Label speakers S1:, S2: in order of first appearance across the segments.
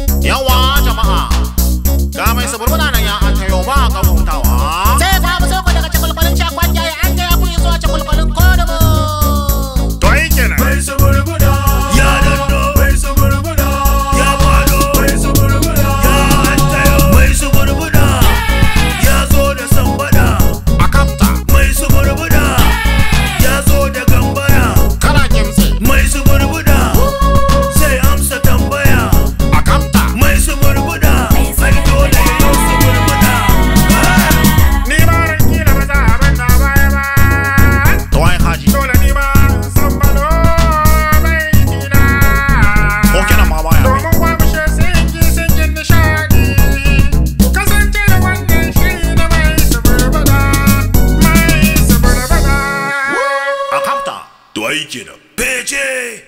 S1: Yawa jama'a, ga mai suburbuna nan ya an tayo ba ga hutawa.
S2: Sai ta mu soko daga cakulkulin cakwan yayi an gaya ku zuwa cakulkulin kodubu.
S1: To ai kenan.
S3: Mai suburbuda ya dando mai suburbuda ya fado mai suburbuda ya hantayo mai suburbuda ya zo da sambada
S1: A kafta,
S3: mai suburbuda ya zo da gambara
S1: kana kimtsi.
S3: mai suburbuda sai amsa tambaya
S1: A kafta,
S3: mai suburbuda ai dole ya yi suburbuda
S1: ni ma ran kila ba za a banta baya ba. To ai haji. Dole ni ma san balo mai kila. Ko kenan ma baya. Domin kwamishe sinki sinkin nishadi. Kasance da wannan shiri na mai suburbada. Mai suburbada. A kafta.
S3: to ai kenan fece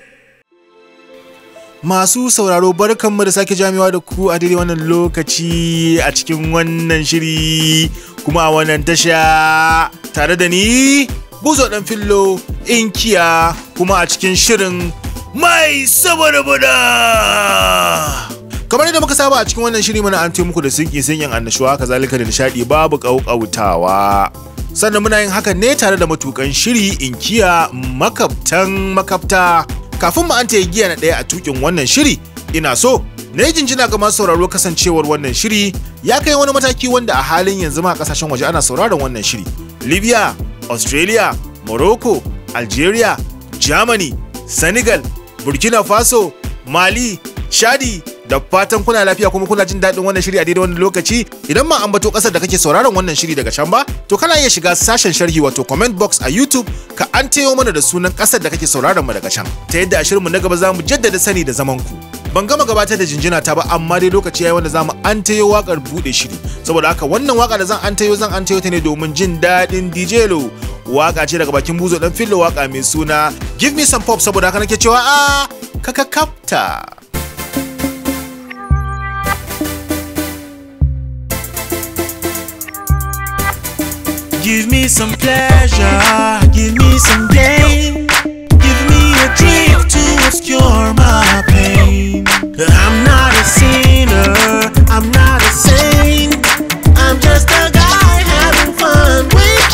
S4: Masu sauraro barkanmu da sake jamiwa da ku a daidai wannan lokaci a cikin wannan shiri kuma a wannan tasha tare da ni buzo dan fillo inkiya kuma a cikin shirin
S3: mai suburbuda
S4: kamar yadda muka saba a cikin wannan shiri muna an muku da sinki sinkin annashuwa kazalika da nishadi babu kaukautawa sannan muna yin hakan ne tare da matukan shiri inkiya makabtan makabta kafin mu an ta giya na ɗaya a tukin wannan shiri ina so na yi jinjina ga masu sauraro kasancewar wannan shiri ya kai wani mataki wanda a halin yanzu ma a kasashen waje ana sauraron wannan shiri libya australia morocco algeria germany senegal burkina faso mali shadi da fatan kuna lafiya kuma kuna jin daɗin wannan shiri a daidai wannan lokaci idan ma ambato ƙasar da kake sauraron wannan shiri daga can ba to kana iya shiga sashen sharhi wato comment box a youtube ka an tayo mana da sunan ƙasar da kake sauraron mu daga can ta yadda a shirinmu na gaba za mu jaddada sani da zaman ku ban gama gabatar da jinjina ta ba amma dai lokaci yayi wanda zamu an tayo wakar bude shiri saboda haka wannan waka da zan an tayo zan an tayo ta ne domin jin daɗin DJ Lo waka ce daga bakin buzo dan fillo waka mai suna give me some pop saboda haka nake cewa a kaka kapta
S3: Give me some pleasure, give me some gain, give me a drink to obscure my pain. I'm not a sinner, I'm not a saint, I'm just a guy having fun with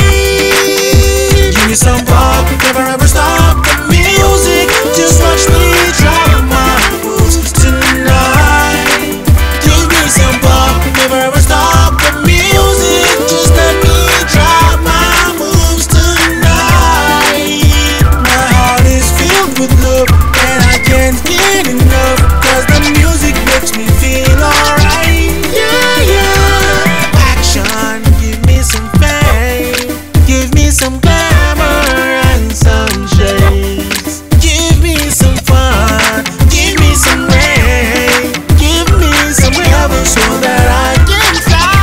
S3: pain. Give me some pop, never ever stop the music, just watch me drop my moves tonight. Give me some pop, never ever stop the music. Just let me drop my moves tonight. My heart is filled with love, and I can't get enough. Cause the music makes me feel alright. Yeah, yeah. Action, give me some fame. Give me some glamour and some shades. Give me some fun. Give me some rain. Give me some heaven so that I can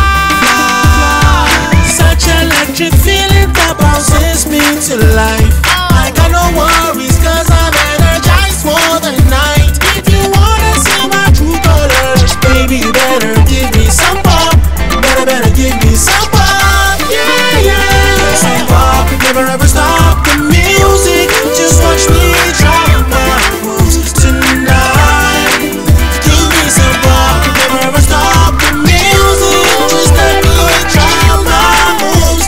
S3: fly. Such electric feeling that bounces me to life. I got no worries cause I'm energized for the night. If you wanna see my true colors, baby, you better give me some pop. Better, better give me some pop. Yeah, yeah. Some pop, never ever stop the music. Just watch me drop my moves tonight. Give me some pop, never ever stop the music. Just let me drop my moves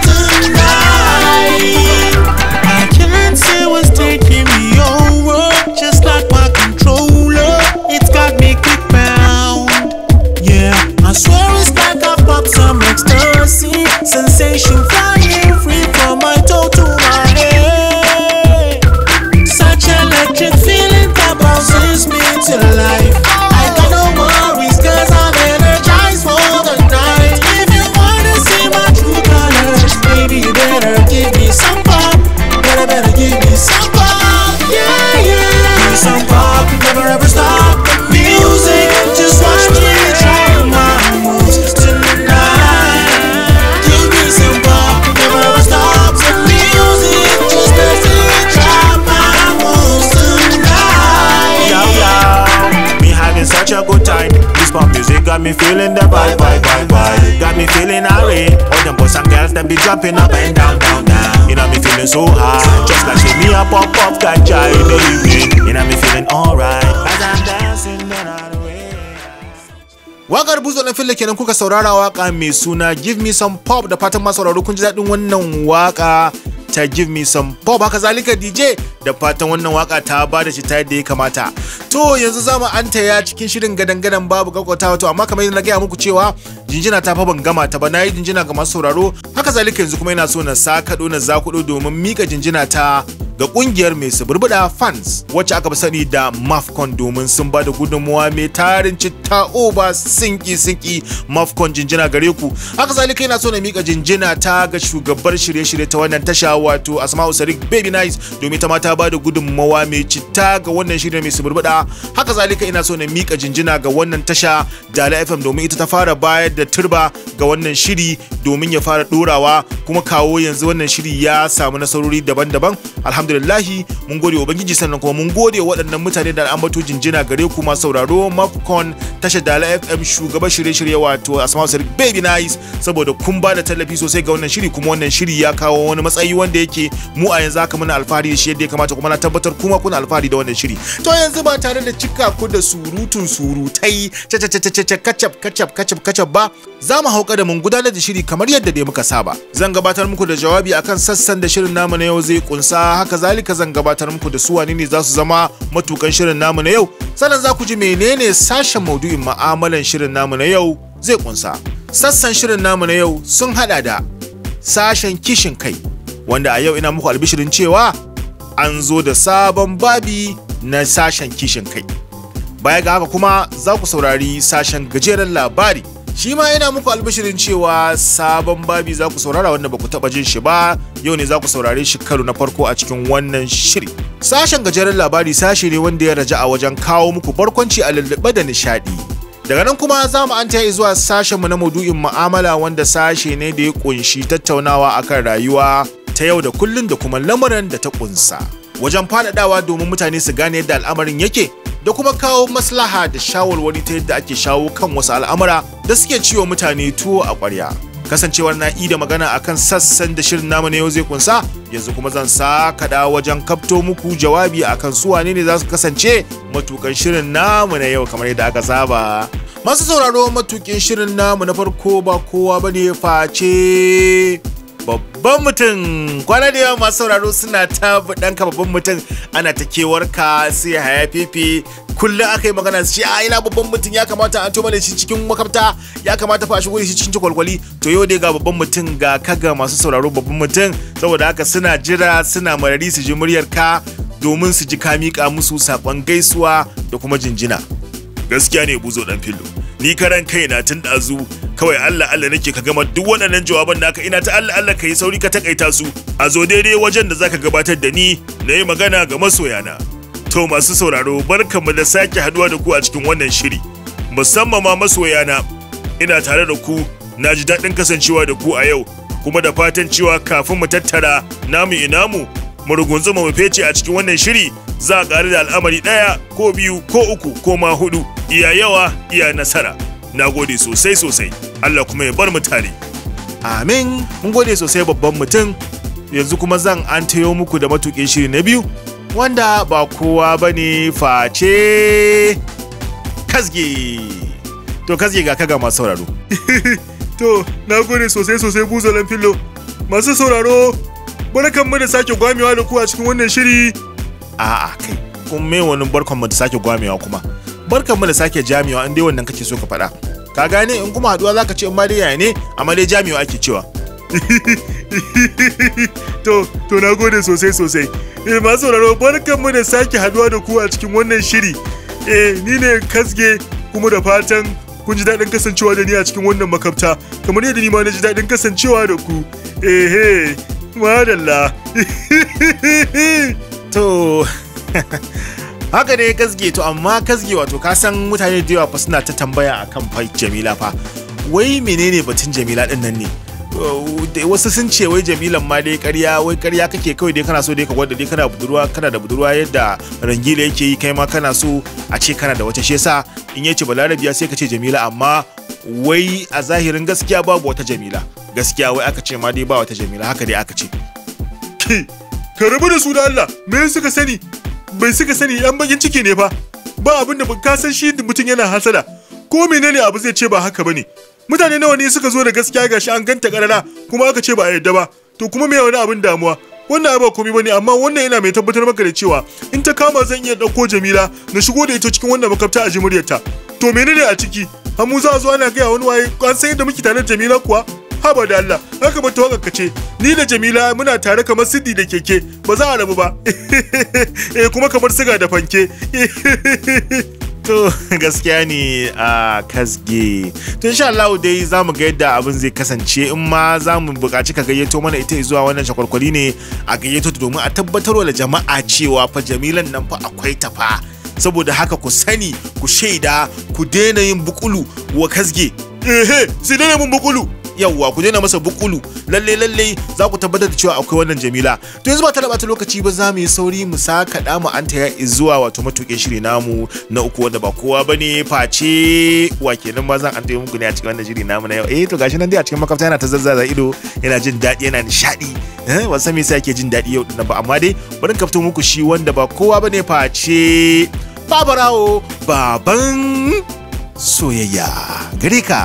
S3: tonight. I can't say what's taking me over, just like my controller. It's got me kick bound. Yeah, I swear it's like I popped some ecstasy. Sensation flying free from my toe to my head. Such electric feeling that bounces me to life. I got no worries cause I'm energized for the night. If you wanna see my true colors, baby, you better give me some pop. Better, better give me some pop. Yeah, yeah. Give me some pop, never ever stop the music. Just watch me drop my moves tonight. Give me some pop, never ever stop the music. Just let me drop my moves tonight.
S4: Yo, yo, me having such a good time. This pop music got me feeling the vibe, vibe, vibe, vibe. Got me feeling irate. All them boys and girls, them be jumping up and down, down, down. You know me feeling so high. Just like see me a pop, pop, ganja in the evening. You know me feeling alright. As I'm dancing, then I away. Wakar buzo na filla kenan kuka saurara waka mai suna Give Me Some Pop da fatan masu sauraro kun ji daɗin wannan waka ta Give Me Some Pop haka zalika DJ da fatan wannan waka ta ba da shi ta yadda ya kamata. To yanzu za mu anta ya cikin shirin gadan-gadan babu kakkwatawa to amma kamar yadda na gaya muku cewa jinjina ta fa ban gama ta ba na yi jinjina ga masu sauraro haka zalika yanzu kuma yana so na sakaɗo na zakuɗo domin mika jinjina ta ga kungiyar mai suburbuda fans wacce aka fi sani da mafcon domin sun ba da gudunmuwa mai tarin citta oba sinki sinki mafcon jinjina gare ku haka zalika yana so na mika jinjina ta ga shugabar shirye-shirye ta wannan tasha wato asma'u sadiq baby nice domin ta ma ta ba da gudunmuwa mai citta ga wannan shirye mai suburbuda haka zalika ina so na mika jinjina ga wannan tasha dala fm domin ita ta fara bayar da turba ga wannan shiri domin ya fara dorawa kuma kawo yanzu wannan shiri ya samu nasarori daban-daban alhamdulillahi mun gode wa ubangiji sannan kuma mun gode wa waɗannan mutane da ambato jinjina gare ku masu sauraro mafcon tashar dala fm shugaban shirye-shirye wato asma'u sadiq baby nice saboda kun ba da tallafi sosai ga wannan shiri kuma wannan shiri ya kawo wani matsayi wanda yake mu a yanzu haka muna alfahari da shi yadda ya kamata kuma na tabbatar kuma kuna alfahari da wannan shiri to yanzu ba tare da cika ku da surutun surutai kacap kacap kacap kacap ba za mu hauka da mun gudanar da shiri kamar yadda dai muka saba zan gabatar muku da jawabi akan sassan da shirin namu na yau zai kunsa haka zalika zan gabatar muku da su wane ne za su zama matukan shirin namu na yau sannan za ku ji menene sashen maudu'in ma'amalan shirin namu na yau zai kunsa sassan shirin namu na yau sun hada da sashen kishin kai wanda a yau ina muku albishirin cewa an zo da sabon babi na sashen kishin kai baya ga haka kuma za ku saurari sashen gajeren labari shi ma yana muku albishirin cewa sabon babi za ku saurara wanda ba ku taba jin shi ba yau ne za ku saurare shi karo na farko a cikin wannan shiri sashen gajeren labari sashe ne wanda ya raja a wajen kawo muku barkwanci a lullube da nishadi daga nan kuma za mu an zuwa sashenmu na maudu'in mu'amala wanda sashe ne da ya kunshi tattaunawa akan rayuwa ta yau da kullun da kuma lamarin da ta kunsa wajen faɗaɗawa domin mutane su gane yadda al'amarin yake da kuma kawo maslaha da shawarwari ta yadda ake shawo kan wasu al'amura da suke ciwo mutane tuwo a ƙwarya kasancewar na da magana akan sassan da shirin namu na yau zai kunsa yanzu kuma zan sa kaɗa wajen kafto muku jawabi akan su wane ne za su kasance matukan shirin namu na yau kamar yadda aka saba masu sauraro matukin shirin namu na farko ba kowa bane face babban mutum kwana da yawa masu sauraro suna ta ɗanka babban mutum ana ta kewarka sai haya fefe kullum aka yi magana su ce a ina babban mutum ya kamata an toma da shi cikin makabta ya kamata fa a shigo da shi cikin kwalkwali to yau dai ga babban mutum ga kaga masu sauraro babban mutum saboda haka suna jira suna marari su ji muryar ka domin su ji ka miƙa musu saƙon gaisuwa da kuma jinjina gaskiya ne buzo dan fillo ni karan kaina tun ɗazu kawai Allah Allah nake ka gama duk waɗannan jawaban naka ina ta Allah Allah ka yi sauri ka takaita su a zo daidai wajen da zaka gabatar da ni na yi magana ga masoyana to masu sauraro barkanmu da sake haduwa da ku a cikin wannan shiri musamman ma masoyana ina tare da ku na ji daɗin kasancewa da ku a yau kuma da fatan cewa kafin mu tattara namu inamu mu rugunzuma mu fece a cikin wannan shiri za a ƙari da al'amari ɗaya ko biyu ko uku ko ma hudu iya yawa iya nasara na gode sosai sosai Allah kuma ya bar mu tare amin mun gode sosai babban mutum yanzu kuma zan an tayo muku da matuƙin shiri na biyu wanda ba kowa ba ne face kasge to kasge ga kaga masu sauraro
S5: To, na gode sosai sosai buzalan fillo. Masu sauraro, barkan mu da sake gwamewa da ku a cikin wannan shiri.
S4: a'a kai kun me wani barkan mu da sake gwamewa kuma barkan mu da sake jamewa in dai wannan kake so ka faɗa ka gane in kuma haduwa zaka ce in ma dai yaya ne amma dai jamewa ake cewa
S5: To, to na gode sosai sosai. Eh, masu sauraro, barkan mu da sake haduwa da ku a cikin wannan shiri. Eh, ni ne kasge kuma da fatan kun ji daɗin kasancewa da ni a cikin wannan makabta kamar yadda ni ma na ji daɗin kasancewa da ku. Ehe, madalla.
S4: to haka ne kasge to amma kasge wato ka san mutane da yawa fa suna ta tambaya akan fa Jamila fa wai menene batun Jamila din nan ne Uh, da- wasu sun ce wai jamilan ma dai karya wai karya kake kawai dai kana so dai ka gwada dai kana budurwa kana da budurwa yadda rangila yake yi kai ma kana so a ce kana da wata shi yasa in yace balarabiya sai ka ce jamila amma wai a zahirin gaskiya babu wata jamila gaskiya wai aka ce ma dai ba wata jamila haka dai aka ce
S5: Ki, ka rabu da su da Allah, me suka sani? Bai suka sani yan bakin ciki ne fa. Ba abin da ka san shi mutum yana hasada. ko menene abu zai ce ba haka bane mutane nawa ne suka zo da gaskiya gashi an ganta karara kuma aka ce ba a yadda ba to kuma me wani abin damuwa wannan ba komai bane amma wannan yana mai tabbatar maka da cewa in ta kama zan iya dauko Jamila na shigo da ita cikin wannan makafta a jimuryarta to menene a ciki hamu za a zo ana gaya wani waye an san yadda muke tare da Jamila kuwa haba da Allah haka ba ta ka ce ni da Jamila muna tare kamar siddi da keke ba za a rabu ba eh kuma kamar siga da fanke
S4: To gaskiya ne a kasge. To insha Allah dai za mu ga yadda abin zai kasance in ma za mu buƙaci ka gayyato mana ita zuwa wannan shakwarkwari ne a gayyato ta domin a tabbatar da jama'a cewa fa jamilan nan fa akwai ta fa. Saboda haka ku sani ku shaida ku daina yin bukulu wa kasge.
S5: ehe sai dai mun bukulu
S4: Yawwa ku daina masa bukulu lalle lalle za ku tabbatar da cewa akwai wannan jamila to yanzu ba ta da bata lokaci ba za mu yi sauri mu saka da mu an taya zuwa wato matuƙin shiri namu na uku wanda ba kowa bane face wa kenan ma zan an taya muku ne a cikin wannan shiri namu na yau eh to gashi nan dai a cikin makwabta yana ta zazzaza ido yana jin daɗi yana nishaɗi eh ban san me yasa yake jin daɗi yau dinnan ba amma dai bari ka fito muku shi wanda ba kowa bane face babarawo baban soyayya gare ka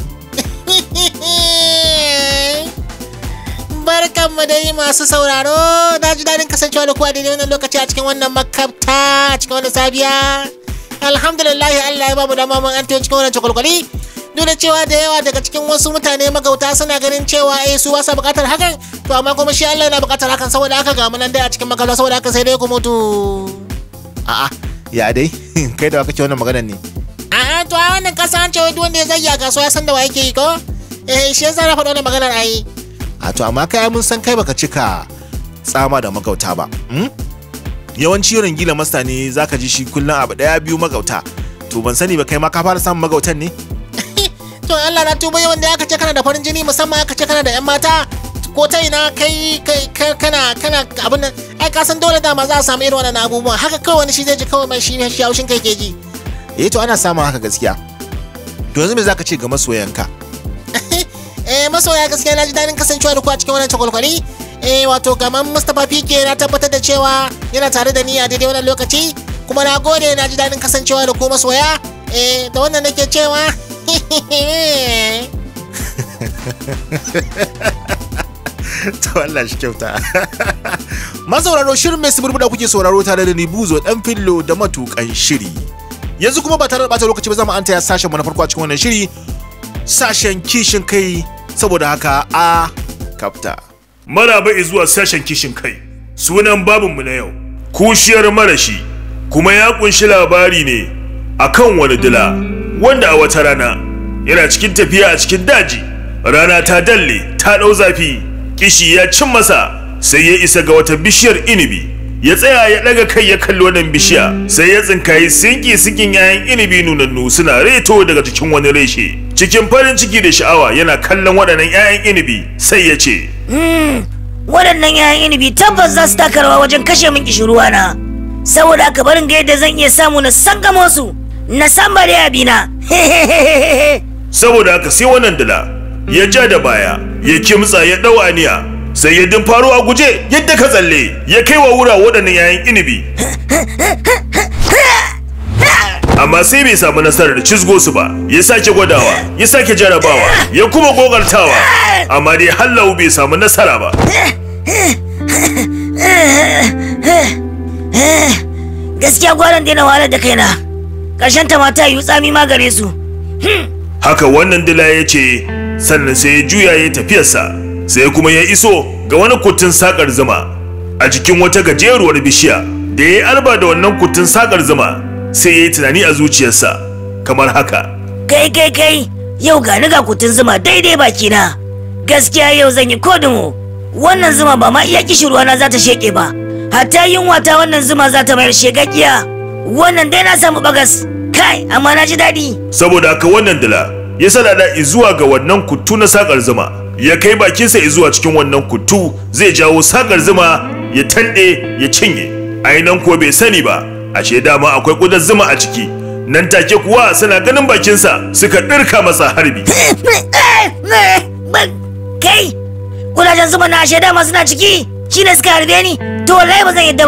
S2: Barkanmu da yi masu sauraro, na ji daɗin kasancewa da kuwa daidai wannan lokaci a cikin wannan makabta a cikin wannan sabiya. Alhamdulillahi Allah ya bamu dama mun an cikin wannan cakwalkwali. Duk da cewa da yawa daga cikin wasu mutane magauta suna ganin cewa eh su ba sa buƙatar hakan, to amma kuma shi Allah yana buƙatar hakan saboda haka ga mu nan dai a cikin makabta saboda haka sai dai ku mutu.
S4: a'a ya dai kai da wa kake wannan maganar ne
S2: A'a to a wannan kasa an ce wai duk wanda ya zayya kasuwa ya san da wa yake yi ko? Eh shi yasa na faɗa wannan maganar ayi.
S4: a to amma kai mun san kai baka cika tsama da magauta ba hmm? yawanci yawan gila masta ne zaka ji shi kullum abu daya biyu magauta to ban sani ba kai ma ka fara samun magautan ne
S2: To Allah na tuba yawan da aka ce kana da farin jini musamman aka ce kana da 'yan mata ko ta ina kai kai kai- kana kana abin nan ai ka san dole dama za a samu irin wannan abubuwan haka kawai wani shi zai ji kawai mai shi shi haushin kai ke ji
S4: eh to ana samun haka gaskiya to yanzu me zaka ce ga masoyanka
S2: eh masoya gaskiya na ji daɗin kasancewa da ku a cikin wannan cakwalkwali eh wato kamar Mustapha Pike na tabbatar da cewa yana tare da ni a daidai wannan lokaci kuma na gode na ji daɗin kasancewa da ku masoya eh da wannan nake cewa
S4: to Allah shi kyauta masauraro shirin mai suburbuda kuke sauraro tare da ni buzo dan fillo da matukan shiri yanzu kuma ba tare da bata lokaci ba zamu an taya sashen mu na farko a cikin wannan shiri sashen kishin kai saboda haka a kafta
S5: maraba zuwa sashen kishin kai sunan babinmu na yau kushiyar marashi kuma ya kunshi labari ne akan wani dila wanda a wata rana yana cikin tafiya a cikin daji rana ta dalle ta ɗau zafi kishi ya cin masa sai ya isa ga wata bishiyar inibi ya tsaya ya ɗaga kai ya kalli wannan bishiya sai ya tsinkayi sinki sinkin 'ya'yan inibi nunannu suna reto daga cikin wani reshe cikin farin ciki da sha'awa yana kallon waɗannan 'ya'yan inibi sai ya ce
S6: waɗannan 'ya'yan inibi tabbas za su taka rawa wajen kashe min kishirwa na saboda haka barin ga yadda zan iya samu na sangamo su na samba da abina
S5: saboda haka sai wannan dila ya ja da baya ya kimtsa ya ɗau aniya sai ya faro a guje yadda ka tsalle ya kai wa wura waɗannan 'ya'yan inibi amma sai bai samu nasarar cizgo su ba ya sake gwadawa ya sake jarabawa ya kuma gogartawa amma dai hallau bai samu nasara ba
S6: gaskiya gwaran daina wahalar da kaina ƙarshen ta mata yi tsami ma gare su
S5: haka wannan dila ya ce sannan sai ya juya ya tafiyarsa sai kuma ya iso ga wani kutun sakar zuma a jikin wata gajeruwar bishiya da ya yi alba da wannan kutun sakar zuma sai ya yi tunani a zuciyarsa kamar haka
S6: kai kai kai yau ga ni ga kutun zuma daidai bakina gaskiya yau zan yi kodimo wannan zuma ba ma iya kishirwa na za ta sheke ba hatta yunwa ta wannan zuma za ta mayar shegaggiya wannan dai na samu bagas kai amma na ji daɗi
S5: saboda haka wannan dila ya sadada zuwa ga wannan kuttu na sakar zuma ya kai bakinsa zuwa cikin wannan kuttu zai jawo sakar zuma ya tanɗe ya cinye ainihin ko bai sani ba ashe dama akwai ƙudan zuma a ciki nan take kuwa suna ganin bakinsa suka ɗirka masa harbi
S6: kai kudajen zuma na ashe dama suna ciki shine suka harbe ni to wallahi ba zan yadda ba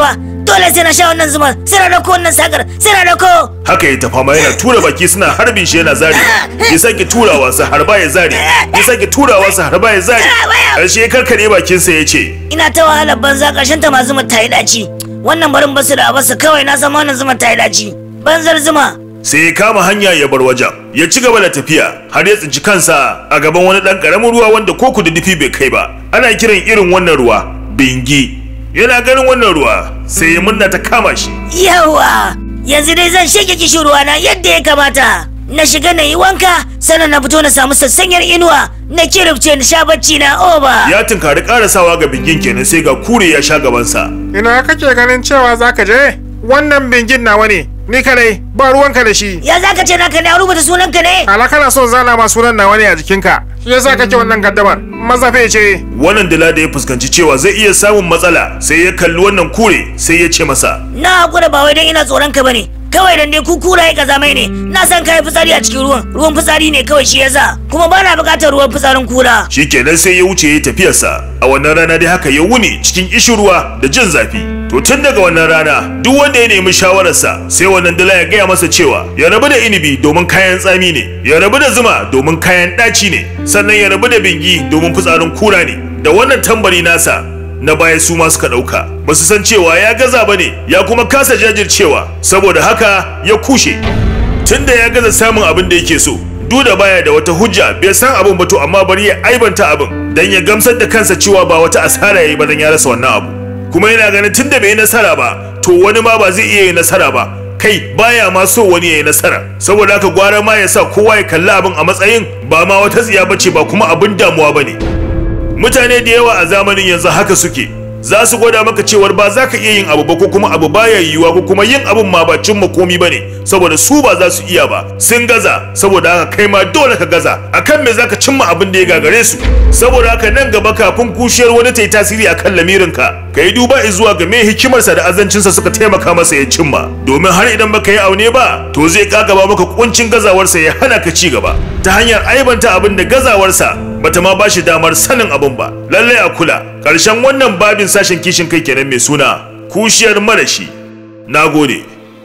S6: dole sai na sha wannan zuma sai na dauko wannan sakar sai na dauko
S5: haka ya tafa ma yana tura baki suna harbin shi yana zari ya sake turawa su harba ya zari ya sake turawa su harba ya zari ƙarshe ya karkare bakinsa ya ce
S6: ina ta wahalar banza ƙarshen ta ma zuma ta yi daci wannan barin basu da abarsa kawai na san wannan zuma ta yi daci banzar zuma
S5: sai ya kama hanya ya bar wajen ya ci gaba da tafiya har ya tsinci kansa a gaban wani ɗan ƙaramin ruwa wanda ko kududdufi bai kai ba ana kiran irin wannan ruwa bingi yana ganin wannan ruwa sai ya murna ta kama shi
S6: yawa yanzu dai zan shege kishin ruwa na yadda ya kamata na shiga na yi wanka sannan na fito na samu sassanyar inuwa na kirifce na sha bacci na oba
S5: ya tunkari karasawa ga bingin kenan sai ga kure ya sha gabansa
S1: Ina kake ganin cewa za ka je? Wannan bingin nawa ne, ni kadai ba ruwanka da shi.
S6: ya za ka ce naka ne a rubuta sunanka ne
S1: Ala kana son zana ma sunan nawa ne a jikinka. Shi yasa kake wannan gaddamar. Mazafe ce.
S5: wannan dila da ya fuskanci cewa zai iya samun matsala sai ya kalli wannan kure sai ya ce masa
S6: na hakura ba wai dan ina tsoron ka bane kawai dan dai ku kuraye kazamai ne na san kai fitsari a cikin ruwan ruwan fitsari ne kawai shi yasa kuma bana bukatar ruwan fitsarin kura
S5: shikenan sai ya wuce ya tafiyarsa a wannan rana dai haka ya wuni cikin ishirwa da jin zafi to tun daga wannan rana duk wanda ya nemi shawararsa sai wannan dila ya gaya masa cewa ya rabu da inibi domin kayan tsami ne ya rabu da zuma domin kayan ɗaci ne sannan ya rabu da bingi domin fitsarin kura ne da wannan tambari nasa na baya su ma suka ɗauka ba su san cewa ya gaza ba ne ya kuma kasa jajircewa saboda haka ya kushe tunda ya gaza samun abin da yake so duda baya da wata hujja bai san abin ba to amma bari ya aibanta abin dan ya gamsar da kansa cewa ba wata asara yayi ba dan ya rasa wannan abu kuma yana ganin tunda bai yi nasara ba to wani ma ba zai iya yin nasara ba kai baya ma so wani ya yi nasara saboda haka gwara ma ya sa kowa ya kalli abin a matsayin ba ma wata tsiya bace ba kuma abin damuwa bane mutane da yawa a zamanin yanzu haka suke za su gwada maka cewar ba za ka iya yin abu ba ko kuma abu baya yiwuwa ko kuma yin abun ma ba cimma komi ba ne saboda su ba za su iya ba sun gaza saboda haka kai ma dole ka gaza akan me za ka cimma abin da ya gagare su saboda haka nan gaba kafin kushiyar wani ta yi tasiri akan lamirinka ka yi duba zuwa ga me hikimarsa da azancinsa suka taimaka masa ya cimma domin har idan baka yi aune ba to zai kagaba maka kuncin gazawarsa ya hana ka ci gaba ta hanyar aibanta abin da gazawarsa bata ma bashi damar sanin abin ba lallai a kula ƙarshen wannan babin sashen kishin kai kenan mai suna kushiyar marashi nagode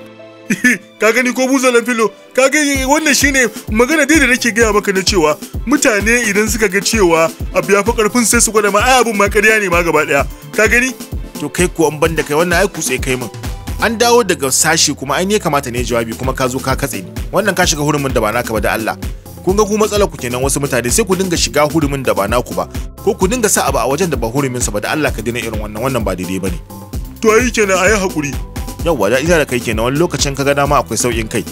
S5: ka gani ko buzalan filo ka gani wannan shine magana dai da nake gaya maka na cewa mutane idan suka ga cewa abu ya fi karfin sai su gwada ma ai abun ma ƙarya ne ma gaba daya ka gani
S4: to kai ko an banda kai wannan ai kutse kai min an dawo daga sashi kuma ai ne kamata ne jawabi kuma ka zo ka katse ni wannan ka shiga hurumin da ba naka ba da Allah kun ga ku matsalar ku kenan wasu mutane sai ku dinga shiga hurumin da ba naku ba ko ku dinga sa abu a wajen da ba hurumin sa ba da Allah ka dina irin wannan wannan ba daidai bane
S5: to ai kenan ayi hakuri
S4: yawwa da ita da kai kenan wani lokacin ka ga dama akwai saukin kai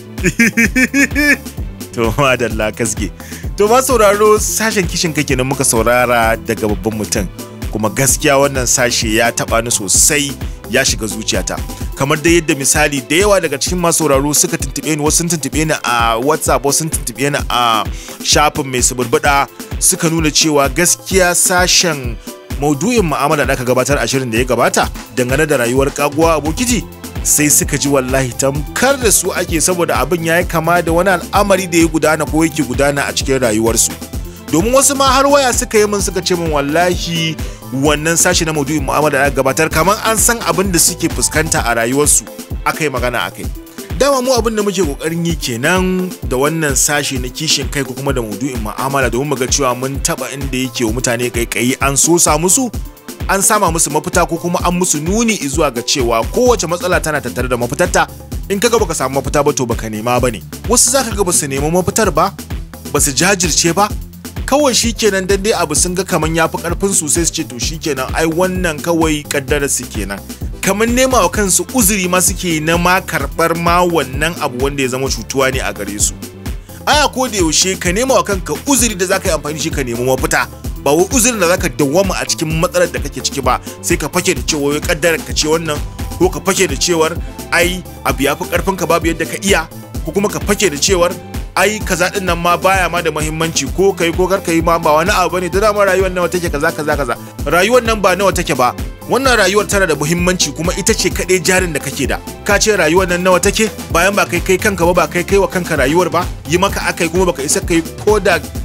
S4: to madalla kaske to ma sauraro sashen kishin kai kenan muka saurara daga babban mutum kuma gaskiya wannan sashe ya taba ni sosai ya shiga zuciyata kamar da yadda misali da yawa daga cikin masu sauraro suka tuntube ni wasu sun tuntube ni a whatsapp wasu sun tuntube ni a shafin mai suburbuɗa suka nuna cewa gaskiya sashen maudu'in mu'amala da aka gabatar a shirin da ya gabata dangane da rayuwar kaguwa abokiji sai suka ji wallahi tamkar da su ake saboda abin ya yi kama da wani al'amari da ya gudana ko yake gudana a cikin rayuwarsu domin wasu ma har waya suka yi min suka ce min wallahi wannan sashi na maudu'in mu'amala da aka gabatar kamar an san abin da suke fuskanta a rayuwarsu aka yi magana a kai dama mu abin da muke kokarin yi kenan da wannan sashi na kishin kai ko kuma da maudu'in mu'amala domin mu ga cewa mun taba inda yake wa mutane kaikayi an sosa musu an sama musu mafita ko kuma an musu nuni zuwa ga cewa kowace matsala tana tattare da mafitarta in kaga baka samu mafita ba to baka nema bane wasu zaka ga basu nemi mafitar ba basu jajirce ba kawai shikenan dan dai abu sun ga kaman yafi karfin su sai su ce to shikenan ai wannan kawai kaddara su kenan kamar nema wa kansu uzuri ma suke na ma karɓar ma wannan abu wanda ya zama cutuwa ne a gare su aya ko da yaushe ka nema wa kanka uzuri da zaka yi amfani shi ka nemi mafita ba wai uzurin da zaka dawwama a cikin matsalar da kake ciki ba sai ka fake da cewa wai kaddarar ka ce wannan ko ka fake da cewar ai abu ya fi karfin ka babu yadda ka iya ko kuma ka fake da cewar ai kaza din nan ma baya ma da muhimmanci ko kai ko kar kai ma ba wani abu bane da dama rayuwar nawa take kaza kaza kaza rayuwar nan ba nawa take ba wannan rayuwar tana da muhimmanci kuma ita ce kaɗai jarin da kake da ka ce rayuwar nan nawa take bayan ba kai kai kanka ba ba kai kai wa kanka rayuwar ba yi maka akai kuma baka isa kai ko da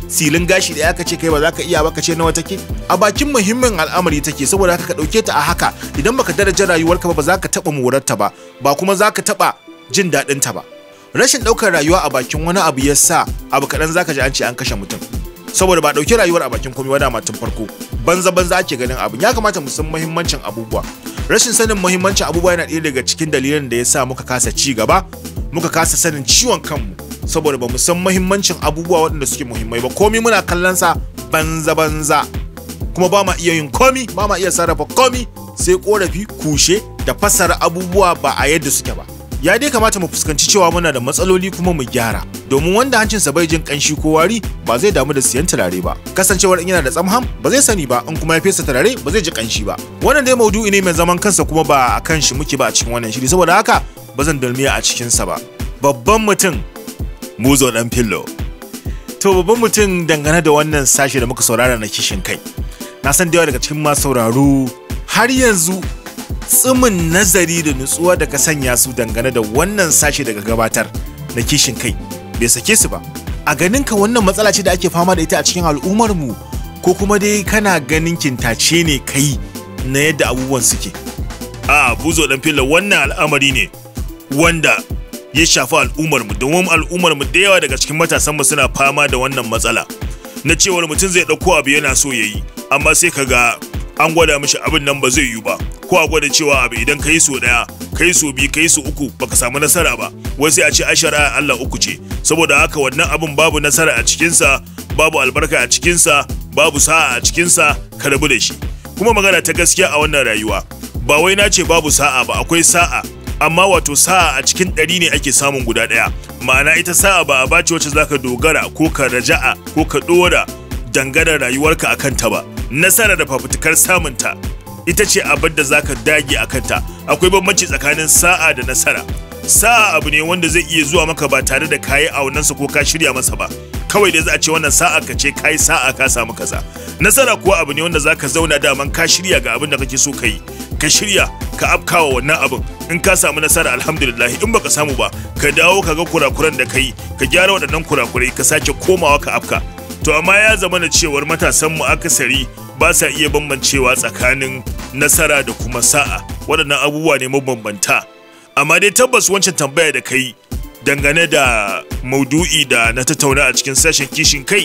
S4: silin gashi da aka ce kai ba za ka iya ba ka ce nawa take a bakin muhimmin al'amari take saboda haka ka dauke ta a haka idan baka daraja rayuwarka ba ba za ka taba morarta ba ba kuma za ka taba jin daɗin ta ba rashin ɗaukar rayuwa a bakin wani abu ya sa abu kaɗan za ka ji an ce an kashe mutum saboda ba ɗauki rayuwar a bakin komai wadama tun farko banza banza ake ganin abin ya kamata mu san muhimmancin abubuwa rashin sanin muhimmancin abubuwa yana ɗaya daga cikin dalilin da ya sa muka kasa ci gaba muka kasa sanin ciwon kanmu saboda ba mu san muhimmancin abubuwa waɗanda suke muhimmai ba komi muna kallon sa banza banza kuma ba ma iya yin komi ba ma iya sarrafa komi sai korafi kushe da fassara abubuwa ba a yadda suke ba ya dai kamata mu fuskanci cewa muna da matsaloli kuma mu gyara domin wanda hancinsa bai jin kanshi ko wari ba zai damu da siyan turare ba kasancewar in yana da tsamham ba zai sani ba in kuma ya fesa turare ba zai ji kanshi ba wannan dai maudu'i ne mai zaman kansa kuma ba a kan shi muke ba a cikin wannan shiri saboda haka ba zan dalmiya a cikinsa ba babban mutum muzo dan fillo to babban mutum dangane da wannan sashe da muka saurara na kishin kai na san da yawa daga cikin masu sauraro har yanzu tsimin nazari da nutsuwa da ka sanya su dangane da wannan sashe daga gabatar na kishin kai bai sake su ba a ganin ka wannan matsala ce da ake fama da ita a cikin al'ummar mu ko kuma dai kana ganin kintace ne kai na yadda abubuwan suke
S5: a buzo dan filla wannan al'amari ne wanda ya shafi al'ummar mu domin al'ummar mu da yawa daga cikin matasan mu suna fama da wannan matsala na cewar mutum zai dauko abu yana so yayi amma sai kaga an gwada mishi abin nan ba zai yiwu ba ko a gwada cewa abu idan ka yi so daya ka yi so biyu ka yi so uku baka samu nasara ba wai sai a ce ashara Allah uku ce saboda haka wannan abin babu nasara a cikinsa babu albarka a cikinsa babu sa'a a cikinsa ka rabu da shi kuma magana ta gaskiya a wannan rayuwa ba wai na ce babu sa'a ba akwai sa'a amma wato sa'a a cikin ɗari ne ake samun guda ɗaya ma'ana ita sa'a ba a bace wacce zaka dogara ko ka raja'a ko ka ɗora dangane rayuwarka a kanta ba nasara da fafutukar samunta ita ce abin da zaka dage a kanta akwai bambanci tsakanin sa'a da nasara sa'a abu ne wanda zai iya zuwa maka ba tare da kayi aunansa ko ka shirya masa ba kawai dai za a ce wannan sa'a ka ce kayi sa'a ka samu kaza nasara kuwa abu ne wanda zaka zauna daman ka shirya ga abin da kake so ka yi ka shirya ka afkawa wannan abin in ka samu nasara alhamdulillah in baka samu ba ka dawo ka ga kurakuran da kai ka gyara waɗannan kurakurai ka sake komawa ka afka to amma ya zama na cewar matasan mu akasari ba sa iya bambancewa tsakanin nasara da kuma sa'a waɗannan abubuwa ne mabambanta amma dai tabbas wancan tambaya da kai dangane da maudu'i da na tattauna a cikin sashen kishin kai